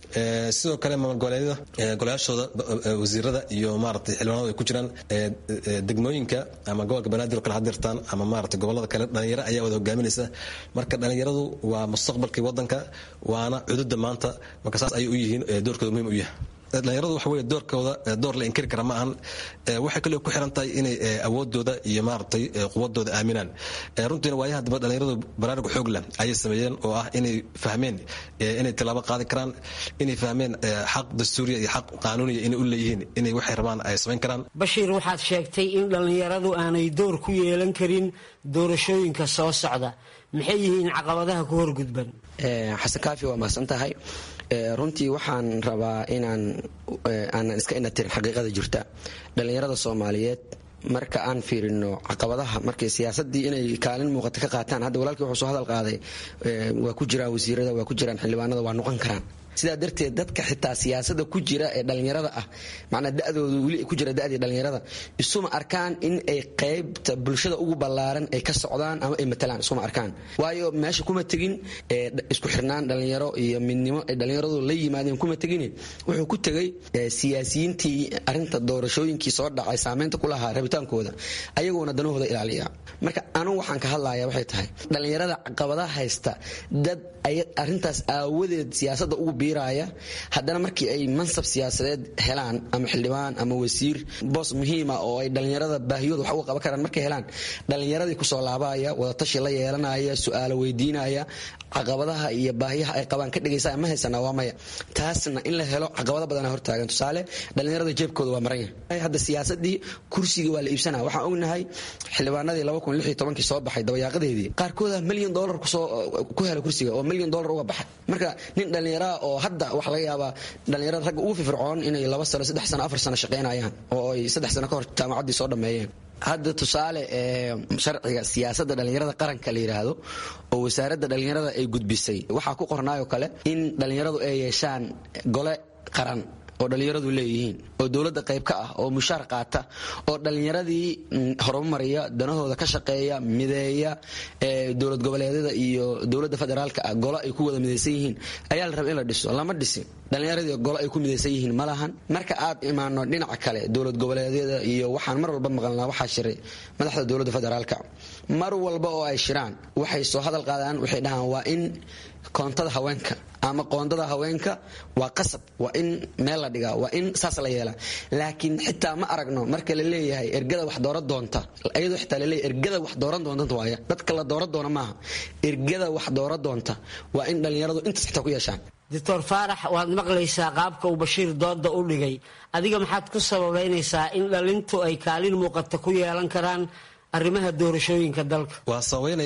sidoo kale maamulgoboleedyada golayaashooda wasiirada iyo maaragtay xildhibaanadu ay ku jiraan degmooyinka ama gobolka banaadir oo kale hadirtaan ama maaragtay gobolada kale dhalinyaro ayaa wada hogaaminaysa marka dhalinyaradu waa mustaqbalkii waddanka waana cududa maanta marka saas ayay u yihiin doorkooda muhiim u yahay dhalinyaradu waxa weye doorkooda door la inkiri kara ma ahan waxay kaloo ku xiran tahay inay awoodooda iyo maaragtay quwadooda aaminaan runtiina waayaha dambe dhalinyaradu baraarug xoog leh ayay sameeyeen oo ah inay fahmeen inay tallaabo qaadi karaan inay fahmeen xaq dastuuriya iyo xaq qaanuuniya inay u leeyihiin inay waxay rabaan ay samayn karaan bashiir waxaad sheegtay in dhallinyaradu aanay door ku yeelan karin doorashooyinka soo socda maxay yihiin caqabadaha ku horgudban xasan kaafi waa mahadsan tahay runtii waxaan rabaa inaan aanan iska inatirin xaqiiqada jirta dhallinyarada soomaaliyeed marka aan fiirino caqabadaha markay siyaasadii inay kaalin muuqata ka qaataan hadda walaalkii wuxuu soo hadal qaaday waa ku jiraan wasiirada waa ku jiraan xildhibaanada waa noqon karaan sidaa darteed dadka xitaa siyaasada ku jira ee dhallinyarada ah macnaa dadooda weli ku jira dadii dhallinyarada isuma arkaan in ay qaybta bulshada ugu ballaaran ay ka socdaan ama ay matalaan isuma arkaan waayo meesha kuma tegin isku xirnaan dhallinyaro iyo midnimo ay dhallinyaradu la yimaadeen kuma tegin wuxuu ku tegay siyaasiyiintii arinta doorashooyinkii soo dhacay saameynta ku lahaa rabitaankooda ayagoona danahooda ilaaliya marka anugu waxaan ka hadlaya waxay tahay dhallinyarada caqabadaha haysta dad arintaas aawadeed siyaasada ugu biiraya haddana markii ay mansab siyaasadeed helaan ama xildhibaan ama wasiir boos muhiima oo ay dhallinyarada baahiyooda wax uga qaban karaan markay helaan dhallinyaradii kusoo laabaya wadatashi la yeelanaya su-aalo weydiinaya caqabadaha iyo baahiyaha ay qabaan ka dhegaysa ma haysana waa maya taasna in la helo caqabado badana hortaagan tusaale dhallinyarada jeebkooda waa maran yahay hadda siyaasadii kursigii waa la iibsanaya waxaan ognahay xildhibaanadii kii soo baxay dabayaaqadeedii qaarkooda milyan dolar ku hela kursiga oo milyan dolar uga baxay marka nin dhallinyaraa oo hadda waxaa laga yaabaa dhallinyarada ragga ugu firfircoon inay laba sano saddex sano afar sano shaqaynayaan oo ay saddex sano ka hor jaamacaddii soo dhammeeyeen hadda tusaale sharciga siyaasadda dhallinyarada qaranka la yidhaahdo oo wasaaradda dhallinyarada ay gudbisay waxaa ku qornaayoo kale in dhallinyaradu ay yeeshaan gole qaran oo dhallinyaradu leeyihiin oo dowladda qayb ka ah oo mushaar qaata oo dhallinyaradii horumariya danahooda ka shaqeeya mideeya dowlad goboleedyada iyo dowladda federaalka ah golo ay ku wada midaysan yihiin ayaa la raba in la dhiso lama dhisin dhallinyaradii golo ay ku midaysan yihiin ma lahan marka aad imaano dhinaca kale dowlad goboleedyada iyo waxaan mar walba maqalnaa waxaa shiray madaxda dowladda federaalka mar walba oo ay shiraan waxay soo hadal qaadaan waxay dhahaan waa in koontada haweenka ama qoondada haweenka waa qasab waa in meel la dhigaa waa in saas la yeelaa laakiin xitaa ma aragno marka la leeyahay ergada wax dooran doonta ayadoo xitaa laleeyahay ergada wax dooran doonta waaya dadka la dooran doona maaha ergada wax dooran doonta waa in dhallinyaradu intaas xitaa ku yeeshaan doctor faarax waad maqlaysaa qaabka uu bashiir dooda u dhigay adiga maxaad ku sababaynaysaa in dhalintu ay kaalin muuqata ku yeelan karaan arrimaha doorashooyinka dalka waa sabaynayaa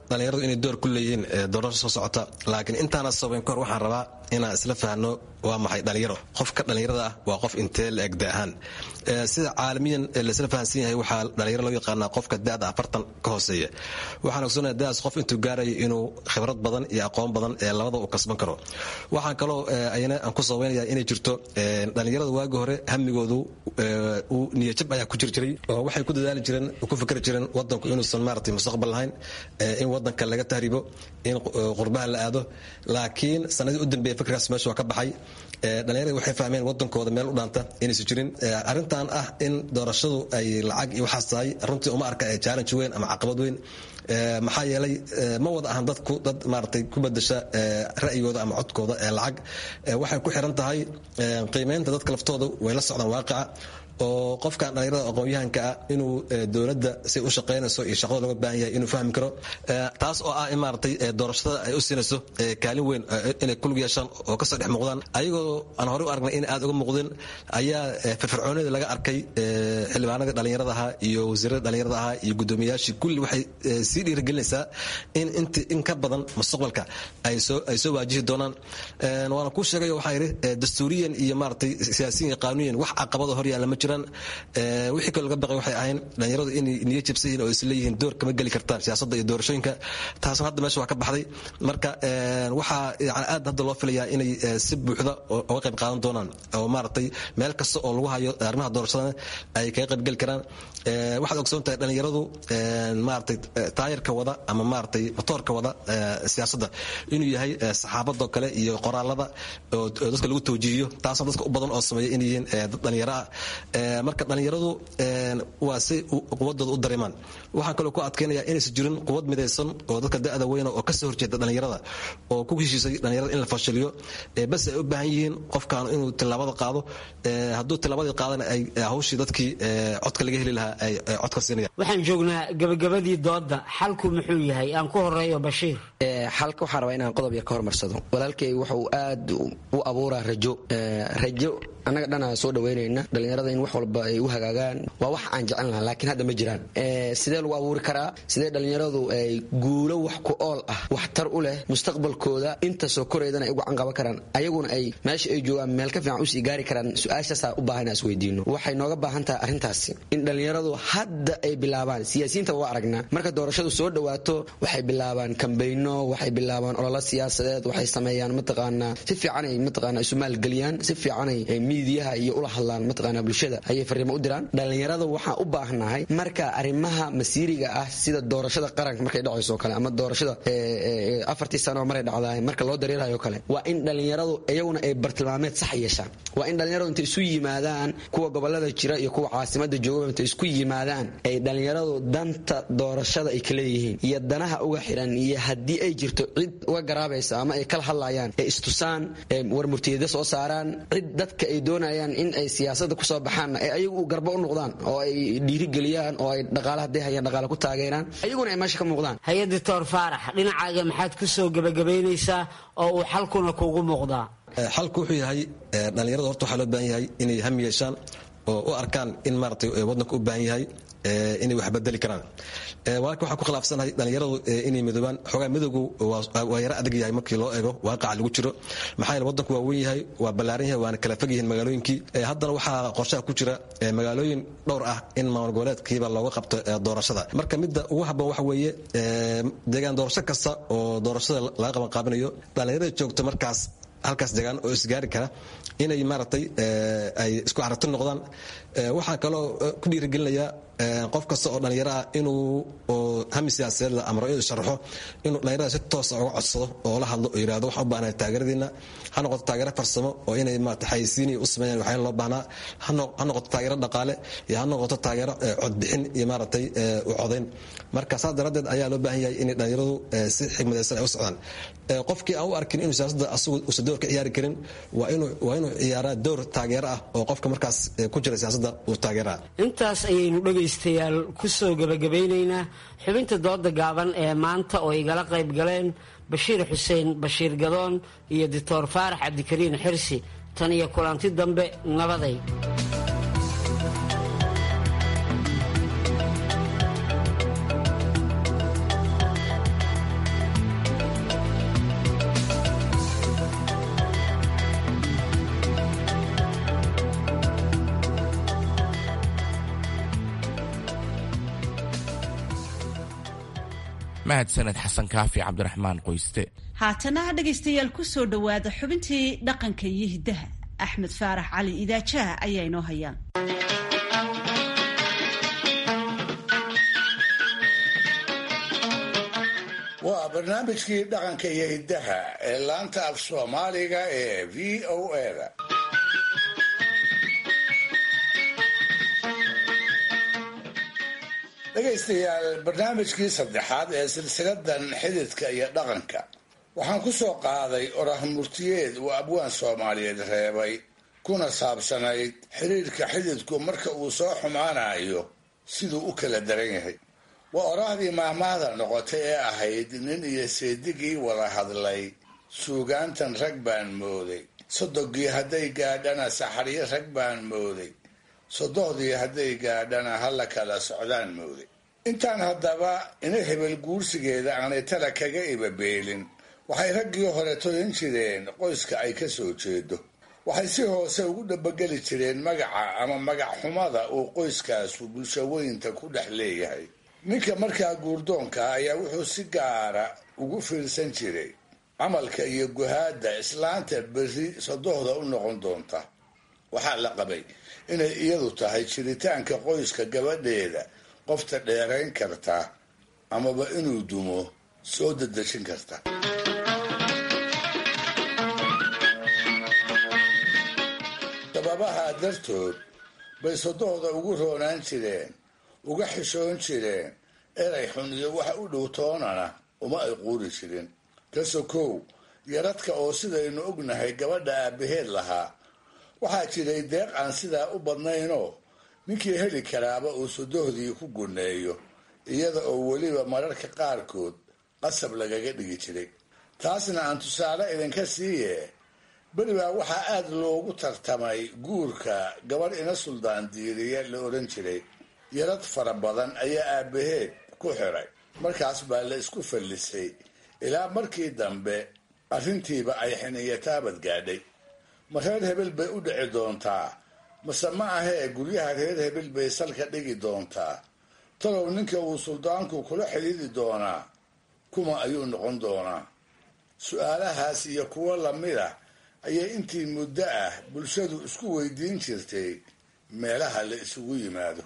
dhallinyaradu inay door ku leeyihiin doorasho soo socota laakiin intaana sabayn kahor waxaan rabaa inaan isla fahno waa maxay dhallinyaro qofka dhallinyarada ah waa qof intee la eg da ahaan sida caalamiyan laisla fahansan yahay waxaa dhallinyaro loo yaqaanaa qofka da'da afartan ka hooseeya waxaan ogsoonaya da'daas qof intuu gaarayo inuu khibrad badan iyo aqoon badan ee labada uu kasban karo waxaan kaloo ayana aan ku sabaynaya inay jirto dhallinyarada waagi hore hamigoodu uu niyajab ayaa ku jir jiray oo waxay ku dadaali jireen ku fikri jireen wadanku inuusan maaragtay mustaqbal lahayn in wadanka laga tahribo in qurbaha la aado laakiin sanadii u dambeeya fikirkaas meesha waa ka baxay dhallinyarada waxay fahmeen wadankooda meel u dhaanta inaysan jirin arrintan ah in doorashadu ay lacag iyo waxaas tahay runtii uma arka challenge weyn ama caqabad weyn maxaa yeelay ma wada ahan dadku dad maaragtay ku bedasha ra'yigooda ama codkooda ee lacag waxay ku xiran tahay qiimeynta dadka laftooda way la socdaan waaqica oo qofkan dhallinyarada aqoon-yahanka ah inuu dowladda say u shaqaynayso iyo shaqada looga baahan yahay inuu fahmi karo taas oo ah in maaragtay doorashada ay u siinayso kaalin weyn inay kulug yeeshaan oo kasoo dhex muuqdaan ayagoo aan horey u aragnay in aad uga muuqdin ayaa firfircoonida laga arkay xildhibaanadii dhallinyarada ahaa iyo wasiirada dhallinyarada ahaa iyo guddoomiyayaashii kulli waxay sii dhiirigelinaysaa in int in ka badan mustaqbalka ay soo ay soo waajihi doonaan waana kuu sheegay waxaa yidhi dastuuriyan iyo maaragtay siyaasiyan iyo qaanuyan wax caqabada hor yaalla ma jiro wixii kaloo laga baqay waxay ahayn dhallinyaradu inay niyo jabsan yihiin oo isleeyihiin door kama geli kartaan siyaasadda iyo doorashooyinka taasna hadda meesha waa ka baxday marka waxaa yani aad hadda loo filayaa inay si buuxda uga qayb qaadan doonaan oo maaragtay meel kasta oo lagu hayo arrimaha doorashadana ay kaga qayb geli karaan waxaad ogsoon tahay dhallinyaradu maaragtay taayirka wada ama maaragtay motoorka wada siyaasadda inuu yahay saxaabadoo kale iyo qoraalada oo dadka lagu tawjiihiyo taasna dadka u badan oo sameeya inay yihiin dad dhallinyaro ah marka dhallinyaradu waa si quwadooda u dareemaan waxaan kaloo ku adkaynaya inaysan jirin quwad midaysan oo dadka da'da weyna oo kasoo horjeeda dhallinyarada oo ku heshiisay dhallinyarada in la fashiliyo bas ay u baahan yihiin qofkan inuu tilaabada qaado hadduu tilaabadii qaadana ay hawshii dadkii codka laga heli lahaa ay codka siinayaan waxaan joognaa gabagabadii dooda xalku muxuu yahay aan ku horeeyo bashiir xalka waxaan rabaa inaan qodob yar ka hormarsado walaalkay wuxuu aad u abuuraa rajo rajo annaga dhanaa soo dhaweynayna dhallinyarada in wax walba ay u hagaagaan waa wax aan jecel lahaa laakiin hadda ma jiraan sidee lagu abuuri karaa sidee dhallinyaradu ay guulo wax ku ool ah waxtar u leh mustaqbalkooda inta soo koraydana ay ugu canqaban karaan ayaguna ay meesha ay joogaan meel ka fiican usii gaari karaan su-aashaasaa u baahan is weydiino waxay nooga baahan tahay arrintaasi in dhallinyaradu hadda ay bilaabaan siyaasiyiinta waa aragnaa marka doorashadu soo dhawaato waxay bilaabaan kambayno waxay bilaabaan ololo siyaasadeed waxay sameeyaan mataqaanaa si fiicanay mataqaanaa isu maalgeliyaan si fiicanay miidiyaha iyo ula hadlaan mataqaanaa bulshada ayay fariimo u diraan dhallinyarada waxaan u baahnahay marka arrimaha masiiriga ah sida doorashada qaranka markay dhacayso kale ama doorashada afartii sano maray dhacdaay marka loo dareerayo kale waa in dhallinyaradu iyaguna ay bartilmaameed sax yeeshaan waa in dhallinyaradu intay isu yimaadaan kuwa gobolada jira iyo kuwa caasimada joogaba intay isku yimaadaan ay dhallinyaradu danta doorashada ay kaleeyihiin iyo danaha uga xiran iyo haddii ay jirto cid uga garaabaysa ama ay kala hadlayaan ee istusaan war murtiyada soo saaraan cid dadka ay doonayaan in ay siyaasada kusoo baxaan ee ayagu garbo u noqdaan oo ay dhiirigeliyaan oo ay dhaqaala hadday hayaan dhaqaale ku taageeraan ayaguna ay meesha ka muuqdaan hay-ad doctor faarax dhinacaaga maxaad ku soo gebagabaynaysaa oo uu xalkuna kuugu muuqdaa xalku wuxuu yahay dhallinyarada horta waxaa loo baahan yahay inay ham yeeshaan oo u arkaan in maaragtay waddanka u baahan yahay inay wax bedeli karaan walaalka waxaan ku khilaafsanahay dhallinyaradu inay midoobaan xoogaa midowgu waa yaro adag yahay markii loo eego waaqaca lagu jiro maxaa yeele waddanku waa weyn yahay waa ballaaran yahay waana kala fog yihiin magaalooyinkii haddana waxaa qorshaha ku jira magaalooyin dhowr ah in maamul goboleedkiiba looga qabto doorashada marka midda ugu habboon waxa weeye deegaan doorasho kasta oo doorashada laga qaban qaabinayo dhallinyarada joogto markaas halkaas degaan oo isgaari kara inay maaragtay ay isku carabti noqdaan waxaa kaloo ku dhiirigelinayaa qof kasta oo dhallinyaro ah inuu hami siyaasadeed la amro inuu sharaxo inuu dhallinyarada si toosa uga codsado oo la hadlo oo yidhahdo waxaan u baahnahay taageeradiina ha noqoto taageero farsamo oo inay maarata xayisiin u sameeyaan waxyaala loo baahnaa ha noqoto taageero dhaqaale iyo ha noqoto taageero codbixin iyo maaragtay u codayn marka saas daraaddeed ayaa loo baahan yahay inay dhallinyaradu si xigmadaysan ay u socdaan qofkii aan u arkin inuu siyaasadda asagu uusan door ka ciyaari karin waa inuu waa inuu ciyaaraa door taageero ah oo qofka markaas ku jira siyaasadda uu taageeraa intaas ayaynu dhegaystayaal ku soo gebagabeynaynaa xubinta dooda gaaban ee maanta oo igala qayb galeen bashiir xuseen bashiir gadoon iyo doctor faarax cabdikariin xirsi tan iyo kulanti dambe nabaday mahadsaned xasan kaafi cabdiraxmaan qoyste haatana dhegaystayaal ku soo dhowaada xubintii dhaqanka iyo hiddaha axmed faarax cali idaajaha ayaa inoo hayaan waa barnaamijkii dhaqanka iyo hiddaha ee laanta af soomaaliga ee v o a-da dhegaystayaal barnaamijkii saddexaad ee silsiladan xididka iyo dhaqanka waxaan ku soo qaaday orah murtiyeed uu abwaan soomaaliyeed reebay kuna saabsanayd xiriirka xididku marka uu soo xumaanayo siduu u kala daran yahay waa oraahdii maahmaahda noqotay ee ahayd nin iyo seedigii wada hadlay suugaantan rag baan mooday sodogii hadday gaadhana saxaryo rag baan mooday sodohdii hadday gaadhana hala kala socdaan mooday intaan haddaba ina hebel guursigeeda aanay tala kaga ibabeelin waxay raggii hore toyan jireen qoyska ay ka soo jeedo waxay si hoose ugu dhabageli jireen magaca ama magac xumada uu qoyskaasu bulshaweynta ku dhex leeyahay ninka markaa guurdoonka ayaa wuxuu si gaara ugu fiirsan jiray camalka iyo guhaadda islaanta berri sodohda u noqon doonta waxaa la qabay inay iyadu tahay jiritaanka qoyska gabadheeda qofta dheerayn karta amaba inuu dumo soo dadejin karta sababaha dartood bay sodohda ugu roonaan jireen uga xishoon jireen eray xun iyo waxa u dhow toonana uma ay quuri jirin ka sokow yaradka oo sidaynu ognahay gabadha aabbaheed lahaa waxaa jiray deeq aan sidaa u badnaynoo ninkii heli karaaba uu sodohdii ku guneeyo iyada oo weliba mararka qaarkood qasab lagaga dhigi jiray taasna aan tusaale idinka siiye beribaa waxaa aada loogu tartamay guurka gabadh ina suldaan diiriya la odhan jiray yarad fara badan ayaa aabbaheed ku xiray markaas baa la isku fallisay ilaa markii dambe arrintiiba ay xiniyataabad gaadhay ma reer hebel bay u dhici doontaa mase ma ahee guryaha reer hebel bay salka dhigi doontaa talow ninka uu suldaanku kula xidhiidi doonaa kuma ayuu noqon doonaa su-aalahaas iyo kuwo lamida ayay intii muddo ah bulshadu isku weydiin jirtay meelaha la isugu yimaado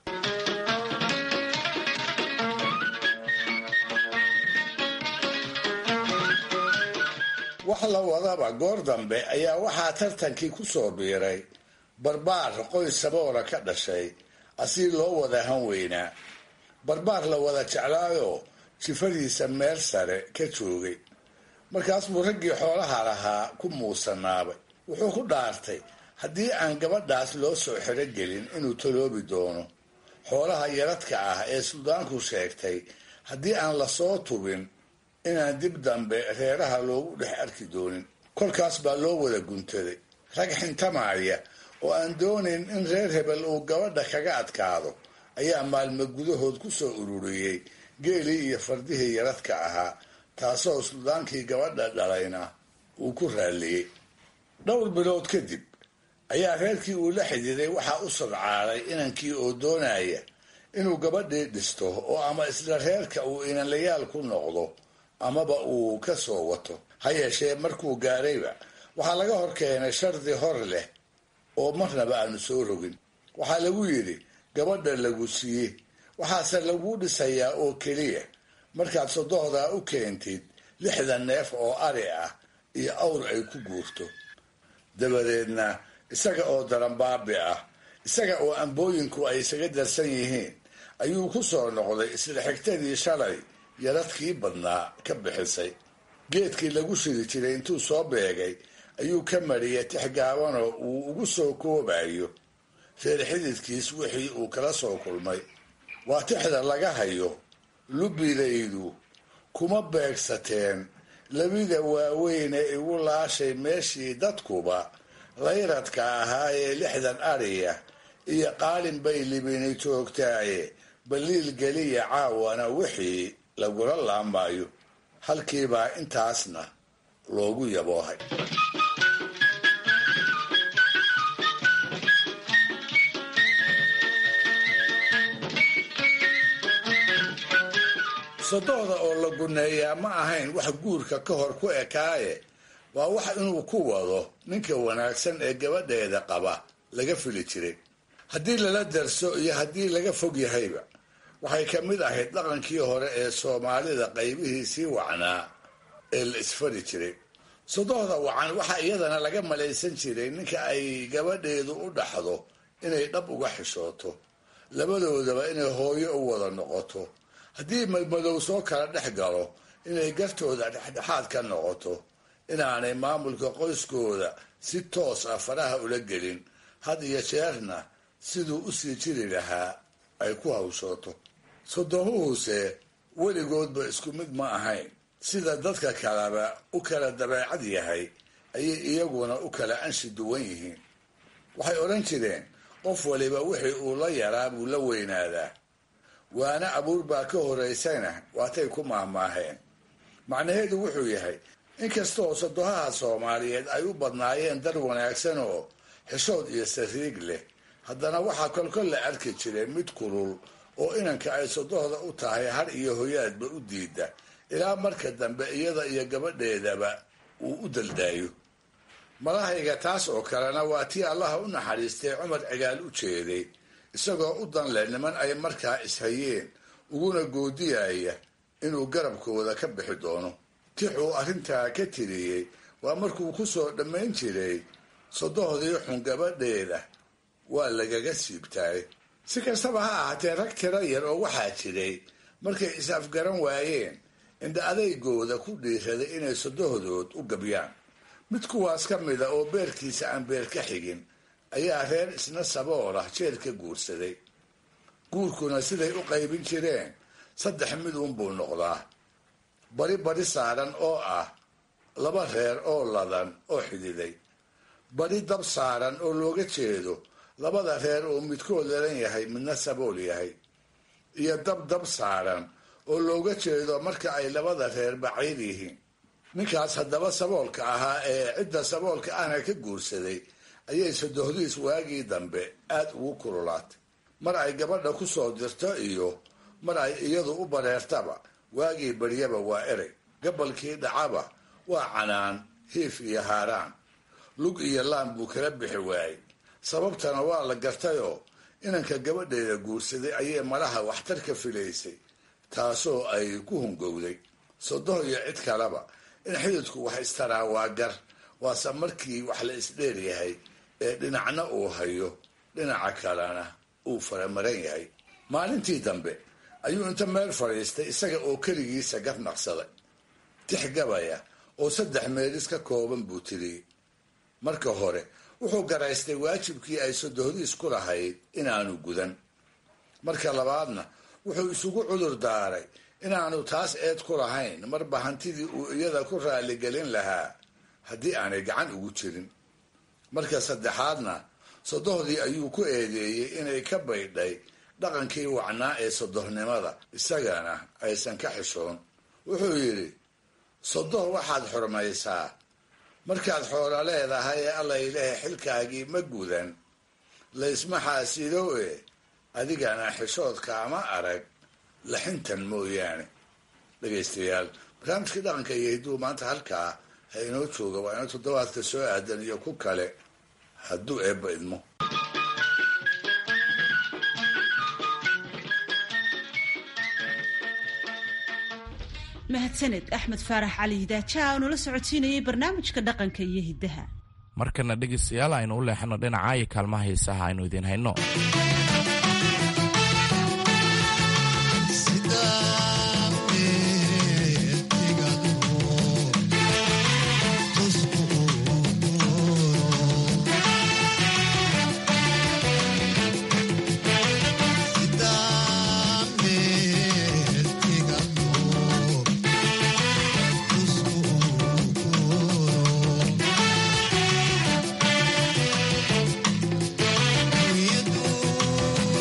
wax la wadaba goor dambe ayaa waxaa tartankii ku soo biiray barbaar qoys saboora ka dhashay asii loo wada han weynaa barbaar la wada jeclaayoo jifadiisa meel sare ka joogay markaas buu raggii xoolaha lahaa ku muusanaabay wuxuu ku dhaartay haddii aan gabadhaas loo soo xirogelin inuu taloobi doono xoolaha yaradka ah ee suldaanku sheegtay haddii aan lasoo tubin inaan dib dambe reeraha loogu dhex arki doonin kolkaas baa loo wada guntaday rag xintamaaya oo aan doonayn in reer hebel uu gabadha kaga adkaado ayaa maalmo gudahood ku soo ururiyey geelii iyo fardihii yaradka ahaa taasoo suldaankii gabadha dhalayna uu ku raalliyey dhowr bilood kadib ayaa reerkii uu la xididay waxaa u sadcaaday inankii oo doonaya inuu gabadhii dhisto oo ama isla reerka uu inanlayaal ku noqdo amaba uu ka soo wato ha yeeshee markuu gaarayba waxaa laga hor keenay shardi hor leh oo marnaba aanu soo rogin waxaa lagu yidhi gabadha lagu siiye waxaase laguu dhisayaa oo keliya markaad sodohdaa u keentid lixdan neef oo ari ah iyo awr ay ku guurto dabadeedna isaga oo daranbaabi ah isaga oo ambooyinku ay isaga darsan yihiin ayuu ku soo noqday isla xigtadii shalay yaradkii badnaa ka bixisay geedkii lagu shidi jiray intuu soo beegay ayuu ka mariyay tix gaabanoo uu ugu soo koobayo reer xididkiis wixii uu kala soo kulmay waa tixda laga hayo lubidaydu kuma beegsateen labida waaweyn ee igu laashay meeshii dadkuba layradka ahaa ee lixdan ariya iyo qaalin bay libini joogtaaye baliil geliya caawana wixii lagula laamayo halkiibaa intaasna loogu yaboohay sodohda oo la guneeyaa ma ahayn wax guurka ka hor ku ekaaye waa wax inuu ku wado ninka wanaagsan ee gabadheeda qaba laga fili jiray haddii lala darso iyo haddii laga fog yahayba waxay ka mid ahayd dhaqankii hore ee soomaalida qaybihiisii wacnaa ee la isfari jiray sodohda wacan waxaa iyadana laga malaysan jiray ninka ay gabadheedu u dhaxdo inay dhab uga xishooto labadoodaba inay hooyo u wada noqoto haddii madmadow soo kala dhex galo inay gartooda dhexdhexaad ka noqoto inaanay maamulka qoyskooda si toos ah faraha ula gelin had iyo jeerna siduu usii jiri lahaa ay ku hawshooto sodomuhuse weligoodba isku mid ma ahayn sida dadka kaleba u kala dabeecad yahay ayay iyaguna u kala anshi duwan yihiin waxay odhan jireen qof waliba wixii uu la yaraa buu la weynaadaa waana abuur baa ka horaysana waatay ku maahmaaheen macnaheedu wuxuu yahay inkastoo sodohaha soomaaliyeed ay u badnaayeen dar wanaagsan oo xishood iyo sariig leh haddana waxaa kolkol la arki jiray mid kulul oo inanka ay sodohda u tahay har iyo hoyaadba u diida ilaa marka dambe iyada iyo gabadheedaba uu u daldaayo malahayga taas oo kalena waa tii allaha u naxariistay cumar cigaal u jeeday isagoo u dan leh niman ay markaa ishayeen uguna goodiyaya inuu garabkooda ka bixi doono tixuu arrintaa ka tiriyey waa markuu ku soo dhammayn jiray sodohdii xun gabadheeda waa lagaga siibtaay si kastaba ha ahaatee rag tiro yar oo waxaa jiray markay is-afgaran waayeen indha adaygooda ku dhiiraday inay sodohdood u gabyaan mid kuwaas ka mida oo beerkiisa aan beer ka xigin ayaa reer isna sabool ah jeel ka guursaday guurkuna siday u qaybin jireen saddex mid uunbuu noqdaa bari bari saaran oo ah laba reer oo ladan oo xididay bari dab saaran oo looga jeedo labada reer oo midkood ladan yahay midna sabool yahay iyo dab dab saaran oo looga jeedo marka ay labada reer baciid yihiin ninkaas haddaba saboolka ahaa ee cidda saboolka ahna ka guursaday ayay sodohdiis waagii dambe aad ugu kululaatay mar ay gabadha ku soo dirto iyo mar ay iyadu u bareertaba waagii baryaba waa erey gabalkii dhacaba waa canaan hiif iyo haaraan lug iyo laan buu kala bixi waayey sababtana waa la gartayoo inanka gabadheeda guursaday ayay malaha waxtar ka filaysay taasoo ay ku hungowday sodoh iyo cid kaleba in xididku wax istaraa waa gar waase markii wax la isdheer yahay ee dhinacna uu hayo dhinaca kalena uu faramaran yahay maalintii dambe ayuu inta meel fadhiistay isaga oo keligiisa gar naqsaday tix gabaya oo saddex meelis ka kooban buu tiriyey marka hore wuxuu garaystay waajibkii ay sodohdiis ku lahayd inaanu gudan marka labaadna wuxuu isugu cudur daaray inaanu taas eed ku lahayn marba hantidii uu iyada ku raaligelin lahaa haddii aanay gacan ugu jirin marka saddexaadna sodohdii ayuu ku eedeeyey inay ka baydhay dhaqankii wacnaa ee sodohnimada isagana aysan ka xishoon wuxuu yidhi sodoh waxaad xurmaysaa markaad xoolo leedahay ee allayleh xilkaagii ma gudan laysma xaasido e adigana xishoodka ama arag laxintan mooyaane dhegaystayaal barnaamijkii dhaqanka iyo hidduu maanta halkaa ha inoo jooga waa ina toddobaadka soo aadan iyo ku kale hadduu eebba idmo mahadsaned axmed faarax cali hidaajaha oo nala socodsiinayay barnaamijka dhaqanka iyo hiddaha markana dhegaystayaal aynu u leexano dhinaca iyo kaalmaha heesaha aynu idiin hayno Thank you.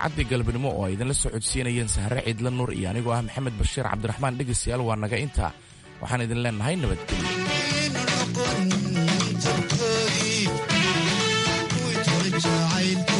idaacaddii galabnimo oo ay idinla soo codsiinayeen sahre ciidla nuur iyo anigoo ah maxamed bashiir cabdiraxmaan dhegaystayaal waa naga intaa waxaan idin leennahay nabadgelyo